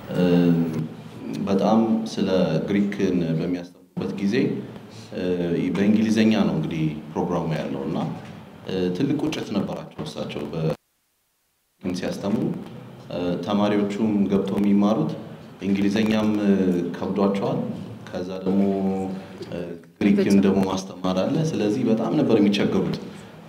በጣም ስለ ግሪክን በሚያስተምሩበት ጊዜ በእንግሊዘኛ ነው እንግዲህ ፕሮግራሙ ያለው እና ትልቅ ቁጭት ነበራቸው እሳቸው ሲያስተምሩ ተማሪዎቹም ገብተው የሚማሩት እንግሊዘኛም ከብዷቸዋል። ከዛ ደግሞ ግሪክን ደግሞ ማስተማር አለ። ስለዚህ በጣም ነበር የሚቸገሩት።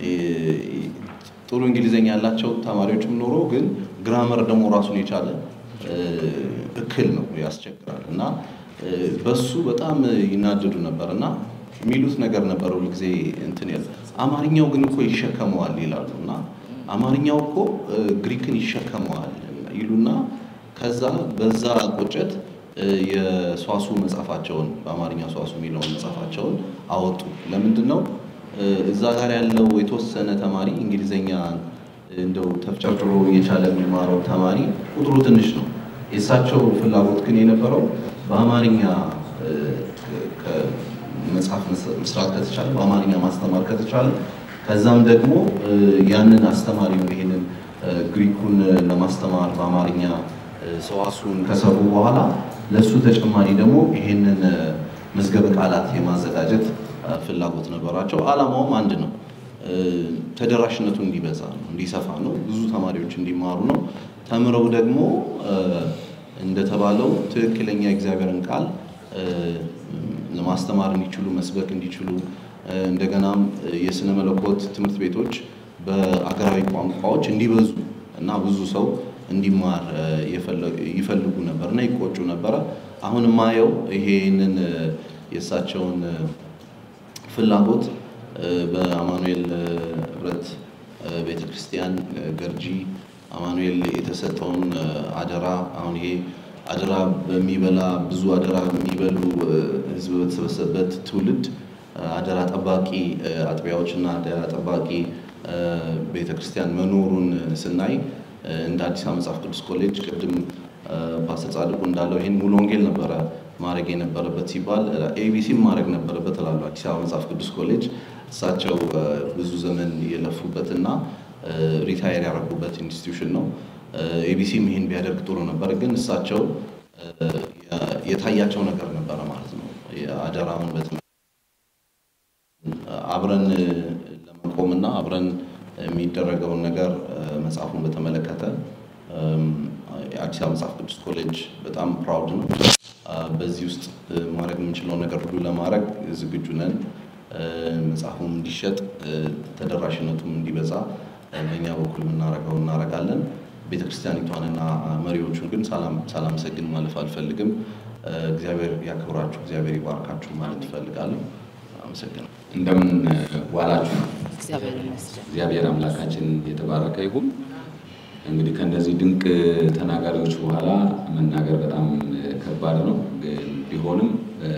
ጥሩ እንግሊዘኛ ያላቸው ተማሪዎችም ኖሮ ግን ግራመር ደግሞ ራሱን የቻለ እክል ነው፣ ያስቸግራል እና በሱ በጣም ይናደዱ ነበር እና የሚሉት ነገር ነበር ሁልጊዜ እንትን ያለ አማርኛው ግን እኮ ይሸከመዋል ይላሉ እና አማርኛው እኮ ግሪክን ይሸከመዋል ይሉና ከዛ በዛ ቁጭት የሷሱ መጽሐፋቸውን በአማርኛ ሷሱ የሚለውን መጽሐፋቸውን አወጡ። ለምንድን ነው እዛ ጋር ያለው የተወሰነ ተማሪ እንግሊዘኛ እንደው ተፍጨርጭሮ እየቻለ የሚማረው ተማሪ ቁጥሩ ትንሽ ነው። የእሳቸው ፍላጎት ግን የነበረው በአማርኛ መጽሐፍ መስራት ከተቻለ በአማርኛ ማስተማር ከተቻለ ከዛም ደግሞ ያንን አስተማሪውን ይሄንን ግሪኩን ለማስተማር በአማርኛ ሰዋሱን ከሰሩ በኋላ ለእሱ ተጨማሪ ደግሞ ይሄንን መዝገበ ቃላት የማዘጋጀት ፍላጎት ነበራቸው። ዓላማውም አንድ ነው። ተደራሽነቱ እንዲበዛ ነው፣ እንዲሰፋ ነው፣ ብዙ ተማሪዎች እንዲማሩ ነው። ተምረው ደግሞ እንደተባለው ትክክለኛ የእግዚአብሔርን ቃል ለማስተማር እንዲችሉ መስበክ እንዲችሉ እንደገናም የስነ መለኮት ትምህርት ቤቶች በአገራዊ ቋንቋዎች እንዲበዙ እና ብዙ ሰው እንዲማር ይፈልጉ ነበር እና ይቆጩ ነበረ። አሁን የማየው ይሄንን የእሳቸውን ፍላጎት በአማኑኤል ህብረት ቤተክርስቲያን ገርጂ አማኑኤል የተሰጠውን አደራ አሁን ይሄ አደራ በሚበላ ብዙ አደራ የሚበሉ ህዝብ በተሰበሰበበት ትውልድ አደራ ጠባቂ አጥቢያዎችና አደራ ጠባቂ ቤተክርስቲያን መኖሩን ስናይ እንደ አዲስ አበባ መጽሐፍ ቅዱስ ኮሌጅ ቅድም ፓስተር ጻድቁ እንዳለው ይህን ሙሉ ወንጌል ነበረ ማድረግ የነበረበት ሲባል ኤቢሲም ማድረግ ነበረበት እላለሁ። አዲስ አበባ መጽሐፍ ቅዱስ ኮሌጅ እሳቸው ብዙ ዘመን የለፉበትና ሪታየር ያደረጉበት ኢንስቲትዩሽን ነው። ኤቢሲም ይህን ቢያደርግ ጥሩ ነበር፣ ግን እሳቸው የታያቸው ነገር ነበረ ማለት ነው። አደራውን አብረን ለመቆምና አብረን የሚደረገውን ነገር መጽሐፉን በተመለከተ የአዲስ አበባ መጽሐፍ ቅዱስ ኮሌጅ በጣም ፕራውድ ነው። በዚህ ውስጥ ማድረግ የምንችለውን ነገር ሁሉ ለማድረግ ዝግጁ ነን። መጽሐፉም እንዲሸጥ ተደራሽነቱም እንዲበዛ በእኛ በኩል የምናደርገው እናደርጋለን። ቤተክርስቲያኒቷንና መሪዎቹን ግን ሳላመሰግን ማለፍ አልፈልግም። እግዚአብሔር ያክብራችሁ፣ እግዚአብሔር ይባርካችሁ ማለት እፈልጋለሁ። አመሰግናለሁ። እንደምን ዋላችሁ? እግዚአብሔር ይመስገን። እግዚአብሔር አምላካችን የተባረከ ይሁን። እንግዲህ ከእነዚህ ድንቅ ተናጋሪዎች በኋላ መናገር በጣም ከባድ ነው። ግን ቢሆንም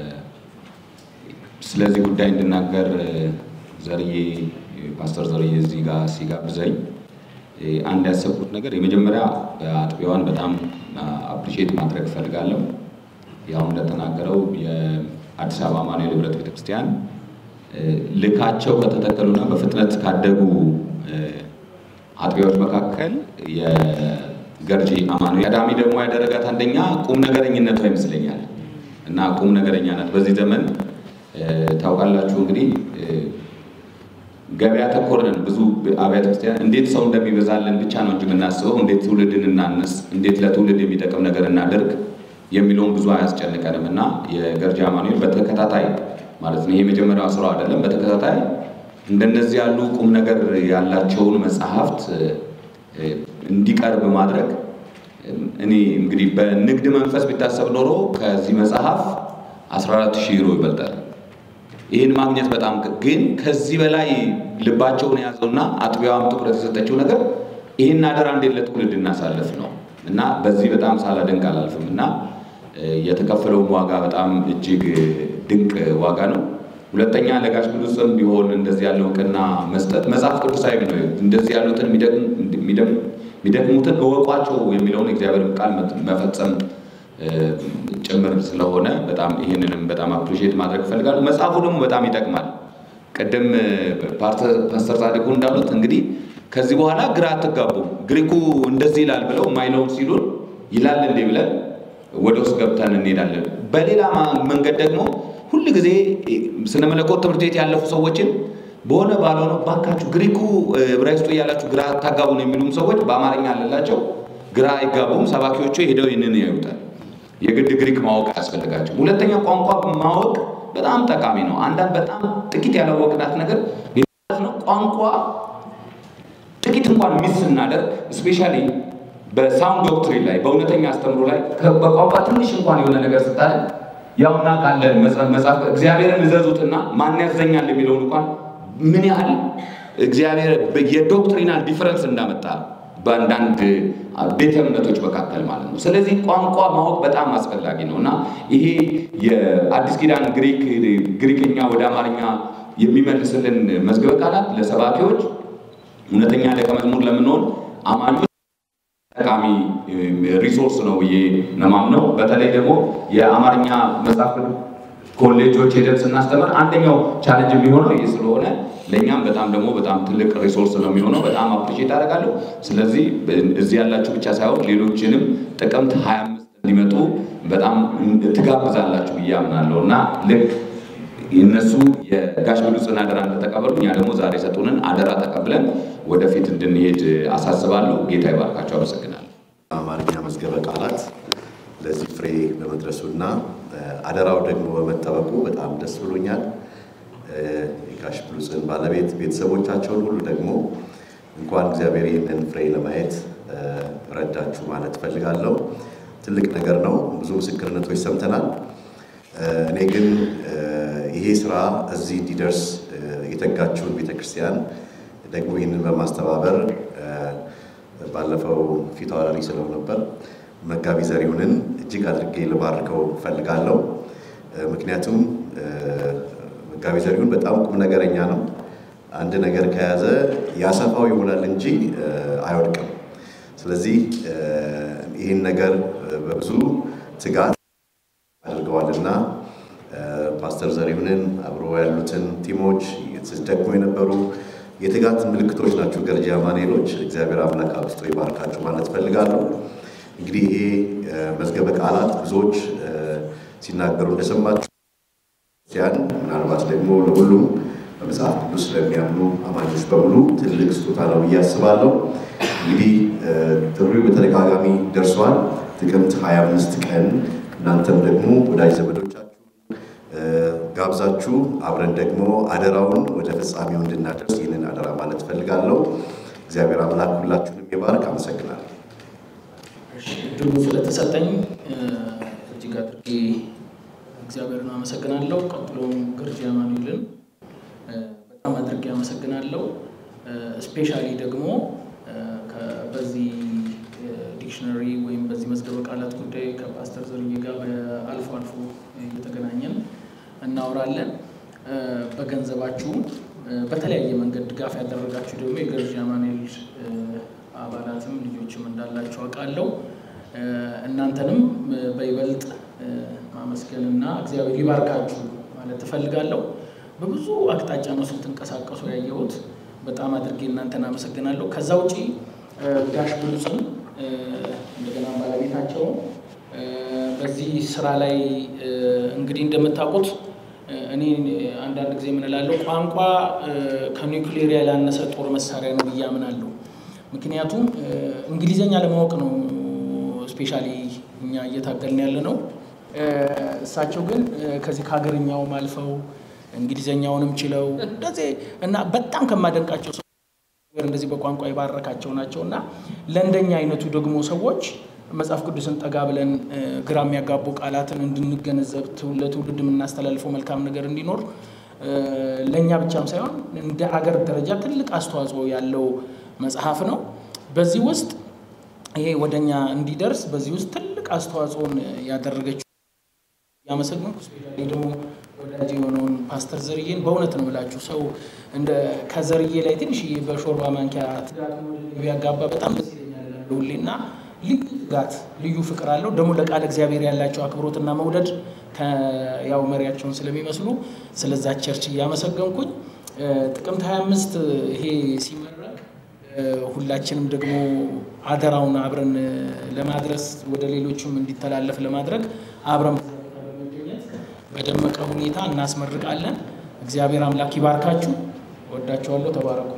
ስለዚህ ጉዳይ እንድናገር ዘርዬ ፓስተር ዘርዬ እዚህ ጋር ሲጋብዘኝ አንድ ያሰብኩት ነገር የመጀመሪያ አጥቢያዋን በጣም አፕሪሼት ማድረግ እፈልጋለሁ። ያው እንደተናገረው የአዲስ አበባ አማኑኤል ህብረት ቤተክርስቲያን ልካቸው ከተተከሉና በፍጥነት ካደጉ አጥቢያዎች መካከል የገርጂ አማኑኤል ቀዳሚ ደግሞ ያደረጋት አንደኛ ቁም ነገረኝነቷ ይመስለኛል እና ቁም ነገረኛነት በዚህ ዘመን ታውቃላችሁ እንግዲህ ገበያ ተኮር ነን። ብዙ አብያተ ክርስቲያን እንዴት ሰው እንደሚበዛልን ብቻ ነው እንጂ የምናስበው እንዴት ትውልድን እናንስ፣ እንዴት ለትውልድ የሚጠቅም ነገር እናደርግ የሚለውን ብዙ አያስጨንቀንም እና የገርጂ አማኑኤል በተከታታይ ማለት ነው ይሄ የመጀመሪያው ስራው አይደለም። በተከታታይ እንደነዚህ ያሉ ቁም ነገር ያላቸውን መጽሐፍት እንዲቀርብ ማድረግ እኔ እንግዲህ በንግድ መንፈስ ቢታሰብ ኖሮ ከዚህ መጽሐፍ 14 ሺህ ዩሮ ይበልጣል። ይህን ማግኘት በጣም ግን ከዚህ በላይ ልባቸውን የያዘውና አጥቢያዋም ትኩረት የሰጠችው ነገር ይህን አደራ እንዴት ለትውልድ እናሳልፍ ነው እና በዚህ በጣም ሳላደንቅ አላልፍም እና የተከፈለውን ዋጋ በጣም እጅግ ድንቅ ዋጋ ነው። ሁለተኛ ለጋሽ ቅዱስም ቢሆን እንደዚህ ያለው እውቅና መስጠት መጽሐፍ ቅዱሳዊ ነው። እንደዚህ ያሉትን የሚደክሙትን እወቋቸው የሚለውን የእግዚአብሔር ቃል መፈጸም ጭምር ስለሆነ በጣም ይህንንም በጣም አፕሪሼት ማድረግ እፈልጋለሁ። መጽሐፉ ደግሞ በጣም ይጠቅማል። ቅድም ፓስተር ጻድቁ እንዳሉት እንግዲህ ከዚህ በኋላ ግራ አትጋቡም። ግሪኩ እንደዚህ ይላል ብለው ማይለውን ሲሉን ይላል እንዴ ብለን ወደ ውስጥ ገብተን እንሄዳለን። በሌላ መንገድ ደግሞ ሁል ጊዜ ስነ መለኮት ትምህርት ቤት ያለፉ ሰዎችን በሆነ ባልሆነ ባካችሁ ግሪኩ ዕብራይስጡ እያላችሁ ግራ አታጋቡ ነው የሚሉም ሰዎች በአማርኛ አለላቸው ግራ አይጋቡም። ሰባኪዎቹ ሄደው ይህንን ያዩታል። የግድ ግሪክ ማወቅ አያስፈልጋቸው። ሁለተኛ ቋንቋ ማወቅ በጣም ጠቃሚ ነው። አንዳንድ በጣም ጥቂት ያላወቅናት ነገር ነው ቋንቋ ጥቂት እንኳን ሚስ ስናደርግ ስፔሻሊ በሳውንድ ዶክትሪን ላይ በእውነተኛ አስተምሮ ላይ በቋንቋ ትንሽ እንኳን የሆነ ነገር ስታለ ያው እናውቃለን መጽሐፍ እግዚአብሔርን እዘዙትና ማን ያዘኛል የሚለውን እንኳን ምን ያህል እግዚአብሔር የዶክትሪናል ዲፈረንስ እንዳመጣ በአንዳንድ ቤተ እምነቶች መካከል ማለት ነው። ስለዚህ ቋንቋ ማወቅ በጣም አስፈላጊ ነው እና ይሄ የአዲስ ኪዳን ግሪክ ግሪክኛ ወደ አማርኛ የሚመልስልን መዝገበ ቃላት ለሰባኪዎች እውነተኛ ደቀ መዝሙር ለምንሆን አማኞች ጠቃሚ ሪሶርስ ነው ብዬ ነው የማምነው። በተለይ ደግሞ የአማርኛ መጽሐፍ ኮሌጆች ሄደን ስናስተምር አንደኛው ቻለንጅ የሚሆነው ይህ ስለሆነ ለእኛም በጣም ደግሞ በጣም ትልቅ ሪሶርስ ነው የሚሆነው። በጣም አፕሪሼት አደርጋለሁ። ስለዚህ እዚህ ያላችሁ ብቻ ሳይሆን ሌሎችንም ጥቅምት 25 እንዲመጡ በጣም ትጋብዛላችሁ ብዬ አምናለሁ እና ልክ እነሱ የጋሽ ብሉጽን አደራ እንደተቀበሉ እኛ ደግሞ ዛሬ የሰጡንን አደራ ተቀብለን ወደፊት እንድንሄድ አሳስባለሁ። ጌታ ይባርካቸው። አመሰግናለሁ። አማርኛ መዝገበ ቃላት ለዚህ ፍሬ በመድረሱና አደራው ደግሞ በመጠበቁ በጣም ደስ ብሎኛል። የጋሽ ብሉጽን ባለቤት ቤተሰቦቻቸውን ሁሉ ደግሞ እንኳን እግዚአብሔር ይህንን ፍሬ ለማየት ረዳችሁ ማለት እፈልጋለሁ። ትልቅ ነገር ነው። ብዙ ምስክርነቶች ሰምተናል። እኔ ግን ይሄ ስራ እዚህ እንዲደርስ የተጋችውን ቤተክርስቲያን ደግሞ ይህንን በማስተባበር ባለፈው ፊት አውራሪ ስለው ነበር መጋቢ ዘሪሁንን እጅግ አድርጌ ልባርከው እፈልጋለሁ። ምክንያቱም መጋቢ ዘሪሁን በጣም ቁም ነገረኛ ነው። አንድ ነገር ከያዘ ያሰፋው ይሆናል እንጂ አይወድቅም። ስለዚህ ይህን ነገር በብዙ ትጋት አድርገዋልና ፓስተር ዘሪሁንን አብሮ ያሉትን ቲሞች ደግሞ የነበሩ የትጋት ምልክቶች ናቸው። ገርጂ አማኑኤሎች እግዚአብሔር አምላክ አብዝቶ ይባርካችሁ ማለት እፈልጋለሁ። እንግዲህ ይሄ መዝገበ ቃላት ብዙዎች ሲናገሩ እንደሰማችሁ ክርስቲያን ምናልባት ደግሞ ለሁሉም በመጽሐፍ ቅዱስ ስለሚያምኑ አማኞች በሙሉ ትልቅ ስጦታ ነው ብዬ አስባለሁ። እንግዲህ ጥሪው በተደጋጋሚ ደርሷል። ጥቅምት 25 ቀን እናንተም ደግሞ ወዳጅ ዘመዶቻችሁ ጋብዛችሁ አብረን ደግሞ አደራውን ወደ ፍጻሜው እንድናደርስ ይህንን አደራ ማለት እፈልጋለሁ። እግዚአብሔር አምላክ ሁላችሁንም ይባርክ። አመሰግናለሁ። እድሉ ስለተሰጠኝ እጅግ አድርጌ እግዚአብሔርን አመሰግናለሁ። ቀጥሎም ገርጂ አማኑኤልን በጣም አድርጌ አመሰግናለሁ። ስፔሻሊ ደግሞ በዚህ ዲክሽነሪ ወይም በዚህ መዝገበ ቃላት ጉዳይ ከፓስተር ዘርዬ ጋር አልፎ አልፎ እየተገናኘን እናወራለን። በገንዘባችሁ በተለያየ መንገድ ድጋፍ ያደረጋችሁ ደግሞ የገርጂ አማኑኤል አባላትም ልጆችም እንዳላቸው አውቃለሁ። እናንተንም በይበልጥ ማመስገንና እግዚአብሔር ይባርካችሁ ማለት እፈልጋለሁ። በብዙ አቅጣጫ ነው ስትንቀሳቀሱ ያየሁት። በጣም አድርጌ እናንተን አመሰግናለሁ። ከዛ ውጪ ጋሽ ብሉጽን እንደገና ባለቤታቸው በዚህ ስራ ላይ እንግዲህ እንደምታውቁት እኔ አንዳንድ ጊዜ የምንላለው ቋንቋ ከኒውክሌር ያላነሰ ጦር መሳሪያ ነው ብዬ አምናለሁ። ምክንያቱም እንግሊዘኛ ለማወቅ ነው ስፔሻሊ እኛ እየታገልን ያለ ነው። እሳቸው ግን ከዚህ ከሀገርኛውም አልፈው እንግሊዘኛውንም ችለው እንደዚህ እና በጣም ከማደንቃቸው ሰው እንደዚህ በቋንቋ የባረካቸው ናቸው እና ለእንደኛ አይነቱ ደግሞ ሰዎች መጽሐፍ ቅዱስን ጠጋ ብለን ግራ የሚያጋቡ ቃላትን እንድንገነዘብ ለትውልድ የምናስተላልፈው መልካም ነገር እንዲኖር ለእኛ ብቻም ሳይሆን እንደ አገር ደረጃ ትልቅ አስተዋጽኦ ያለው መጽሐፍ ነው። በዚህ ውስጥ ይሄ ወደኛ እንዲደርስ በዚህ ውስጥ ትልቅ አስተዋጽኦን ያደረገችው ያመሰግንኩ ስፔሻሊ ደግሞ ወዳጅ የሆነውን ፓስተር ዘርዬን በእውነት ነው ብላችሁ ሰው እንደ ከዘርዬ ላይ ትንሽ በሾርባ ማንኪያ ትጋት ቢያጋባ በጣም ደስ ይለኛል ሁሌና ልዩ ትጋት ልዩ ፍቅር አለው። ደግሞ ለቃል እግዚአብሔር ያላቸው አክብሮትና መውደድ ያው መሪያቸውን ስለሚመስሉ ስለዛ ቸርች እያመሰገንኩኝ ጥቅምት 25 ይሄ ሲመረቅ ሁላችንም ደግሞ አደራውን አብረን ለማድረስ ወደ ሌሎችም እንዲተላለፍ ለማድረግ አብረን በመገኘት በደመቀ ሁኔታ እናስመርቃለን። እግዚአብሔር አምላክ ይባርካችሁ። ወዳችኋለሁ። ተባረኩ።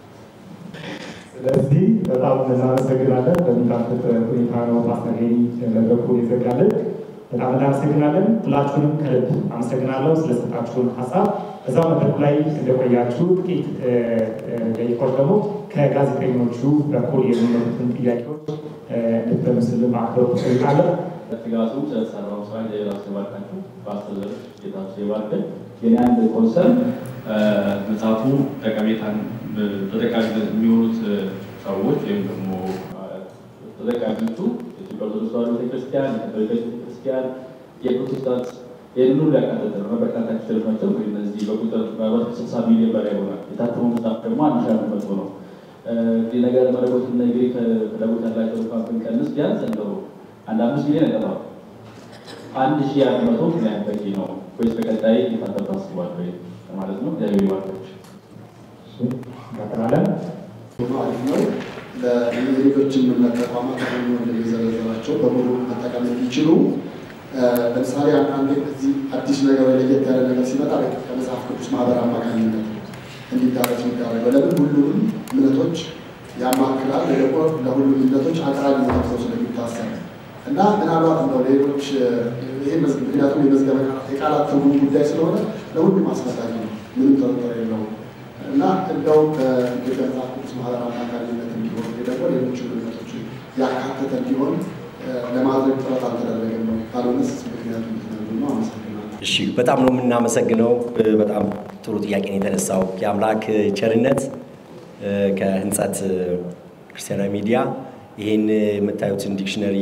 ስለዚህ በጣም እናመሰግናለን። በሚጣፍጥ ሁኔታ ነው ፓስተር ሄኒ መድረኩ የዘጋለን። በጣም እናመሰግናለን። ሁላችሁንም ከልብ አመሰግናለሁ ስለሰጣችሁን ሀሳብ እዛ መድረኩ ላይ እንደቆያችሁ ጥቂት ደቂቆች ደግሞ ከጋዜጠኞቹ በኩል የሚመጡትን ጥያቄዎች እንድትመልስልን በአክብሮት እጠይቃለሁ። ትጋቱ ስለተሰራው ስራ ሌላስ የባርካችሁ በአስተዘር ጌታቸው የባርከን የኔ አንድ ኮንሰርን መጽሐፉ ጠቀሜታን ተጠቃሚነት የሚሆኑት ሰዎች ወይም ደግሞ ተጠቃሚዎቹ የኢትዮጵያ ኦርቶዶክስ ተዋሕዶ ቤተክርስቲያን፣ የካቶሊክ ቤተክርስቲያን፣ የፕሮቴስታንት ይህን ሁሉ ያካተተ ነው። በርካታ ክፍሎች ናቸው። እንግዲህ እነዚህ በቁጥር ምናልባት ከስልሳ ሚሊዮን በላይ ይሆናል። የታተመው መጽሐፍ ደግሞ አንድ ሺህ አንድ መቶ ነው። እንግዲህ ነገር መለኮትና የግሪክ ፍላጎት ያላቸው እንኳን ብንቀንስ ቢያንስ እንደው አንድ አምስት ሚሊዮን አይጠፋም። አንድ ሺህ አንድ መቶ ምን ያህል በቂ ነው ወይስ በቀጣይ የታተም ታስቧል ወይ ማለት ነው? እግዚአብሔር ይባርካችሁ። እንቀጥላለን። አሪፍ ነው። ለሌሎችን እምነት ተቋማት ደግሞ እንደሚዘረዘራቸው በሙሉ መጠቀም እንዲችሉ ለምሳሌ አንዳንዴ እዚህ አዲስ ነገር ወይ ለየት ያለ ነገር ሲመጣ ከመጽሐፍ ቅዱስ ማህበር አማካኝነት እንዲዳረስ የሚዳረገው ለምን ሁሉንም እምነቶች ያማክላል ወይ ደግሞ ለሁሉም እምነቶች አቅራቢ ተብሎ ስለሚታሰብ እና ምናልባት እንደው ሌሎች ይህ ምክንያቱም የመዝገበ ቃላት የቃላት ትርጉም ጉዳይ ስለሆነ ለሁሉም አስፈላጊ ነው፣ ምንም ጥርጥር የለውም። እና እንደው በኢትዮጵያ መጽሐፍ ቅዱስ ማህበር አማካኝነት እንዲሆን ወይ ደግሞ ሌሎች እምነቶች ያካተተ እንዲሆን ለማድረግ ጥረት አልተደረገም ነው። ካልሆነስ ምክንያቱ ምክንያቱ ነው። አመሰግናለሁ። እሺ በጣም ነው የምናመሰግነው። በጣም ጥሩ ጥያቄ ነው የተነሳው። የአምላክ ቸርነት ከህንጸት ክርስቲያናዊ ሚዲያ ይህን የምታዩትን ዲክሽነሪ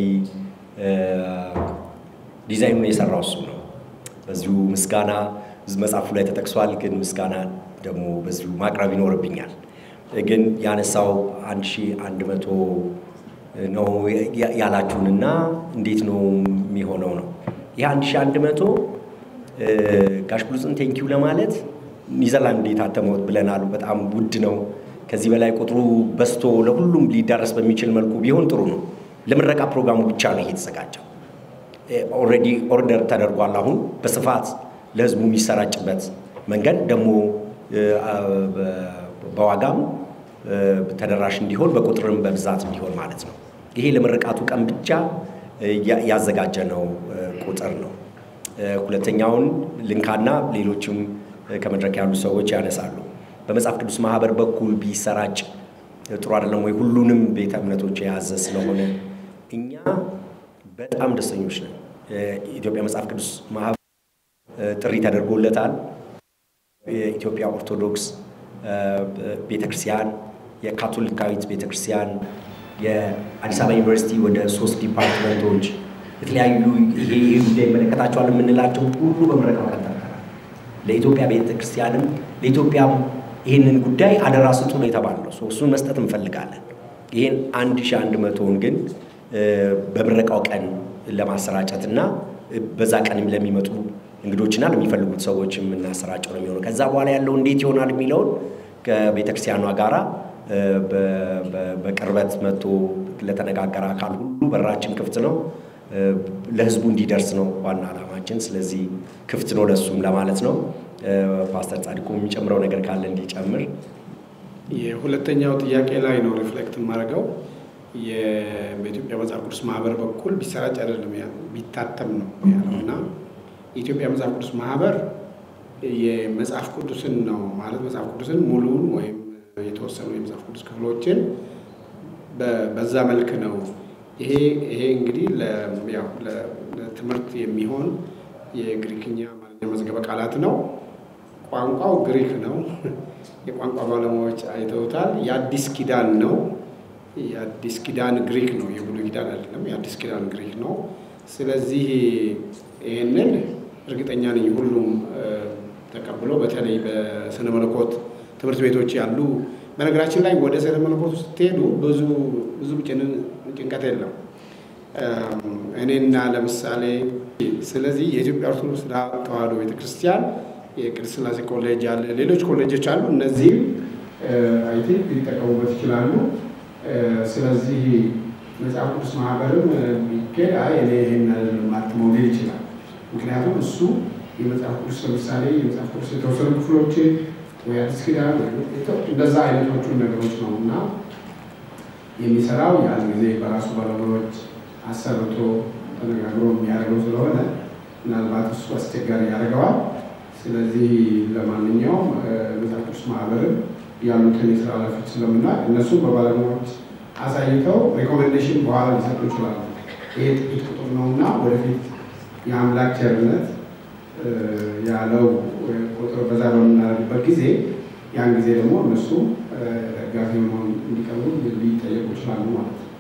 ዲዛይኑን የሰራው እሱ ነው። በዚሁ ምስጋና መጽሐፉ ላይ ተጠቅሷል፣ ግን ምስጋና ደግሞ በዚሁ ማቅረብ ይኖርብኛል። ግን ያነሳው አንድ ሺህ አንድ መቶ ነው ያላችሁንና እንዴት ነው የሚሆነው ነው ይህ አንድ ሺህ አንድ መቶ ጋሽ ብሉጽን ቴንኪው ለማለት ኒዘርላንድ የታተመው ብለናል። በጣም ውድ ነው። ከዚህ በላይ ቁጥሩ በዝቶ ለሁሉም ሊዳረስ በሚችል መልኩ ቢሆን ጥሩ ነው። ለምረቃ ፕሮግራሙ ብቻ ነው ይሄ የተዘጋጀው። ኦልሬዲ ኦርደር ተደርጓል። አሁን በስፋት ለህዝቡ የሚሰራጭበት መንገድ ደግሞ በዋጋም ተደራሽ እንዲሆን በቁጥርም በብዛት እንዲሆን ማለት ነው። ይሄ ለምርቃቱ ቀን ብቻ ያዘጋጀነው ቁጥር ነው። ሁለተኛውን ልንካና ሌሎችም ከመድረክ ያሉ ሰዎች ያነሳሉ። በመጽሐፍ ቅዱስ ማህበር በኩል ቢሰራጭ ጥሩ አይደለም ወይ? ሁሉንም ቤተ እምነቶች የያዘ ስለሆነ እኛ በጣም ደስተኞች ነን። የኢትዮጵያ መጽሐፍ ቅዱስ ማህበር ጥሪ ተደርጎለታል። የኢትዮጵያ ኦርቶዶክስ ቤተክርስቲያን፣ የካቶሊካዊት ቤተክርስቲያን፣ የአዲስ አበባ ዩኒቨርሲቲ ወደ ሶስት ዲፓርትመንቶች የተለያዩ ይሄ ይሄ ጉዳይ ይመለከታቸዋል የምንላቸው ሁሉ በምረቃው ቀን ጠርተናል። ለኢትዮጵያ ቤተክርስቲያንም ለኢትዮጵያም ይህንን ጉዳይ አደራ ስጡ ነው የተባለው። እሱን መስጠት እንፈልጋለን። ይህን አንድ ሺህ አንድ መቶውን ግን በምረቃው ቀን ለማሰራጨት እና በዛ ቀን ለሚመጡ እንግዶችና ለሚፈልጉት ሰዎች የምናሰራጨው ነው የሚሆነው። ከዛ በኋላ ያለው እንዴት ይሆናል የሚለውን ከቤተክርስቲያኗ ጋራ በቅርበት መጥቶ ለተነጋገረ አካል ሁሉ በራችን ክፍት ነው። ለህዝቡ እንዲደርስ ነው ዋና ዓላማችን። ስለዚህ ክፍት ነው ለሱም ለማለት ነው። ፓስተር ጻድቁ የሚጨምረው ነገር ካለ እንዲጨምር። የሁለተኛው ጥያቄ ላይ ነው ሪፍሌክት የማደርገው በኢትዮጵያ መጽሐፍ ቅዱስ ማህበር በኩል ቢሰራጭ አይደለም ቢታተም ነው ያለው እና የኢትዮጵያ መጽሐፍ ቅዱስ ማህበር የመጽሐፍ ቅዱስን ነው ማለት መጽሐፍ ቅዱስን ሙሉውን ወይም የተወሰኑ የመጽሐፍ ቅዱስ ክፍሎችን በዛ መልክ ነው ይሄ ይሄ እንግዲህ ለትምህርት የሚሆን የግሪክኛ አማርኛ መዝገበ ቃላት ነው። ቋንቋው ግሪክ ነው። የቋንቋ ባለሙያዎች አይተውታል። የአዲስ ኪዳን ነው። የአዲስ ኪዳን ግሪክ ነው። የብሉይ ኪዳን አይደለም። የአዲስ ኪዳን ግሪክ ነው። ስለዚህ ይህንን እርግጠኛ ነኝ ሁሉም ተቀብሎ በተለይ በስነ መለኮት ትምህርት ቤቶች ያሉ በነገራችን ላይ ወደ ስነ መለኮት ስትሄዱ ብዙ ብዙ ጭንቀት የለም። እኔና ለምሳሌ ስለዚህ የኢትዮጵያ ኦርቶዶክስ ተዋሕዶ ቤተክርስቲያን የቅድስት ሥላሴ ኮሌጅ አለ፣ ሌሎች ኮሌጆች አሉ። እነዚህም አይ ቲንክ ሊጠቀሙበት ይችላሉ። ስለዚህ መጽሐፍ ቅዱስ ማህበርም ቢኬድ አይ እኔ ይህን ማትመው ሊል ይችላል። ምክንያቱም እሱ የመጽሐፍ ቅዱስ ለምሳሌ የመጽሐፍ ቅዱስ የተወሰኑ ክፍሎች ወይ አዲስ ኪዳን እንደዛ አይነቶቹን ነገሮች ነው እና የሚሰራው ያን ጊዜ በራሱ ባለሙያዎች አሰርቶ ተነጋግሮ የሚያደርገው ስለሆነ ምናልባት እሱ አስቸጋሪ ያደርገዋል። ስለዚህ ለማንኛውም መጽሐፍ ቅዱስ ማህበርን ያሉትን የስራ ኃላፊዎች ስለምናውቅ እነሱም በባለሙያዎች አሳይተው ሪኮሜንዴሽን በኋላ ሊሰጡ ይችላሉ። ይሄ ጥቂት ቁጥር ነው እና ወደፊት የአምላክ ቸርነት ያለው ቁጥር በዛ በምናደርግበት ጊዜ ያን ጊዜ ደግሞ እነሱ ደጋፊ መሆን እንዲቀርቡ ሊጠየቁ ይችላሉ ማለት ነው።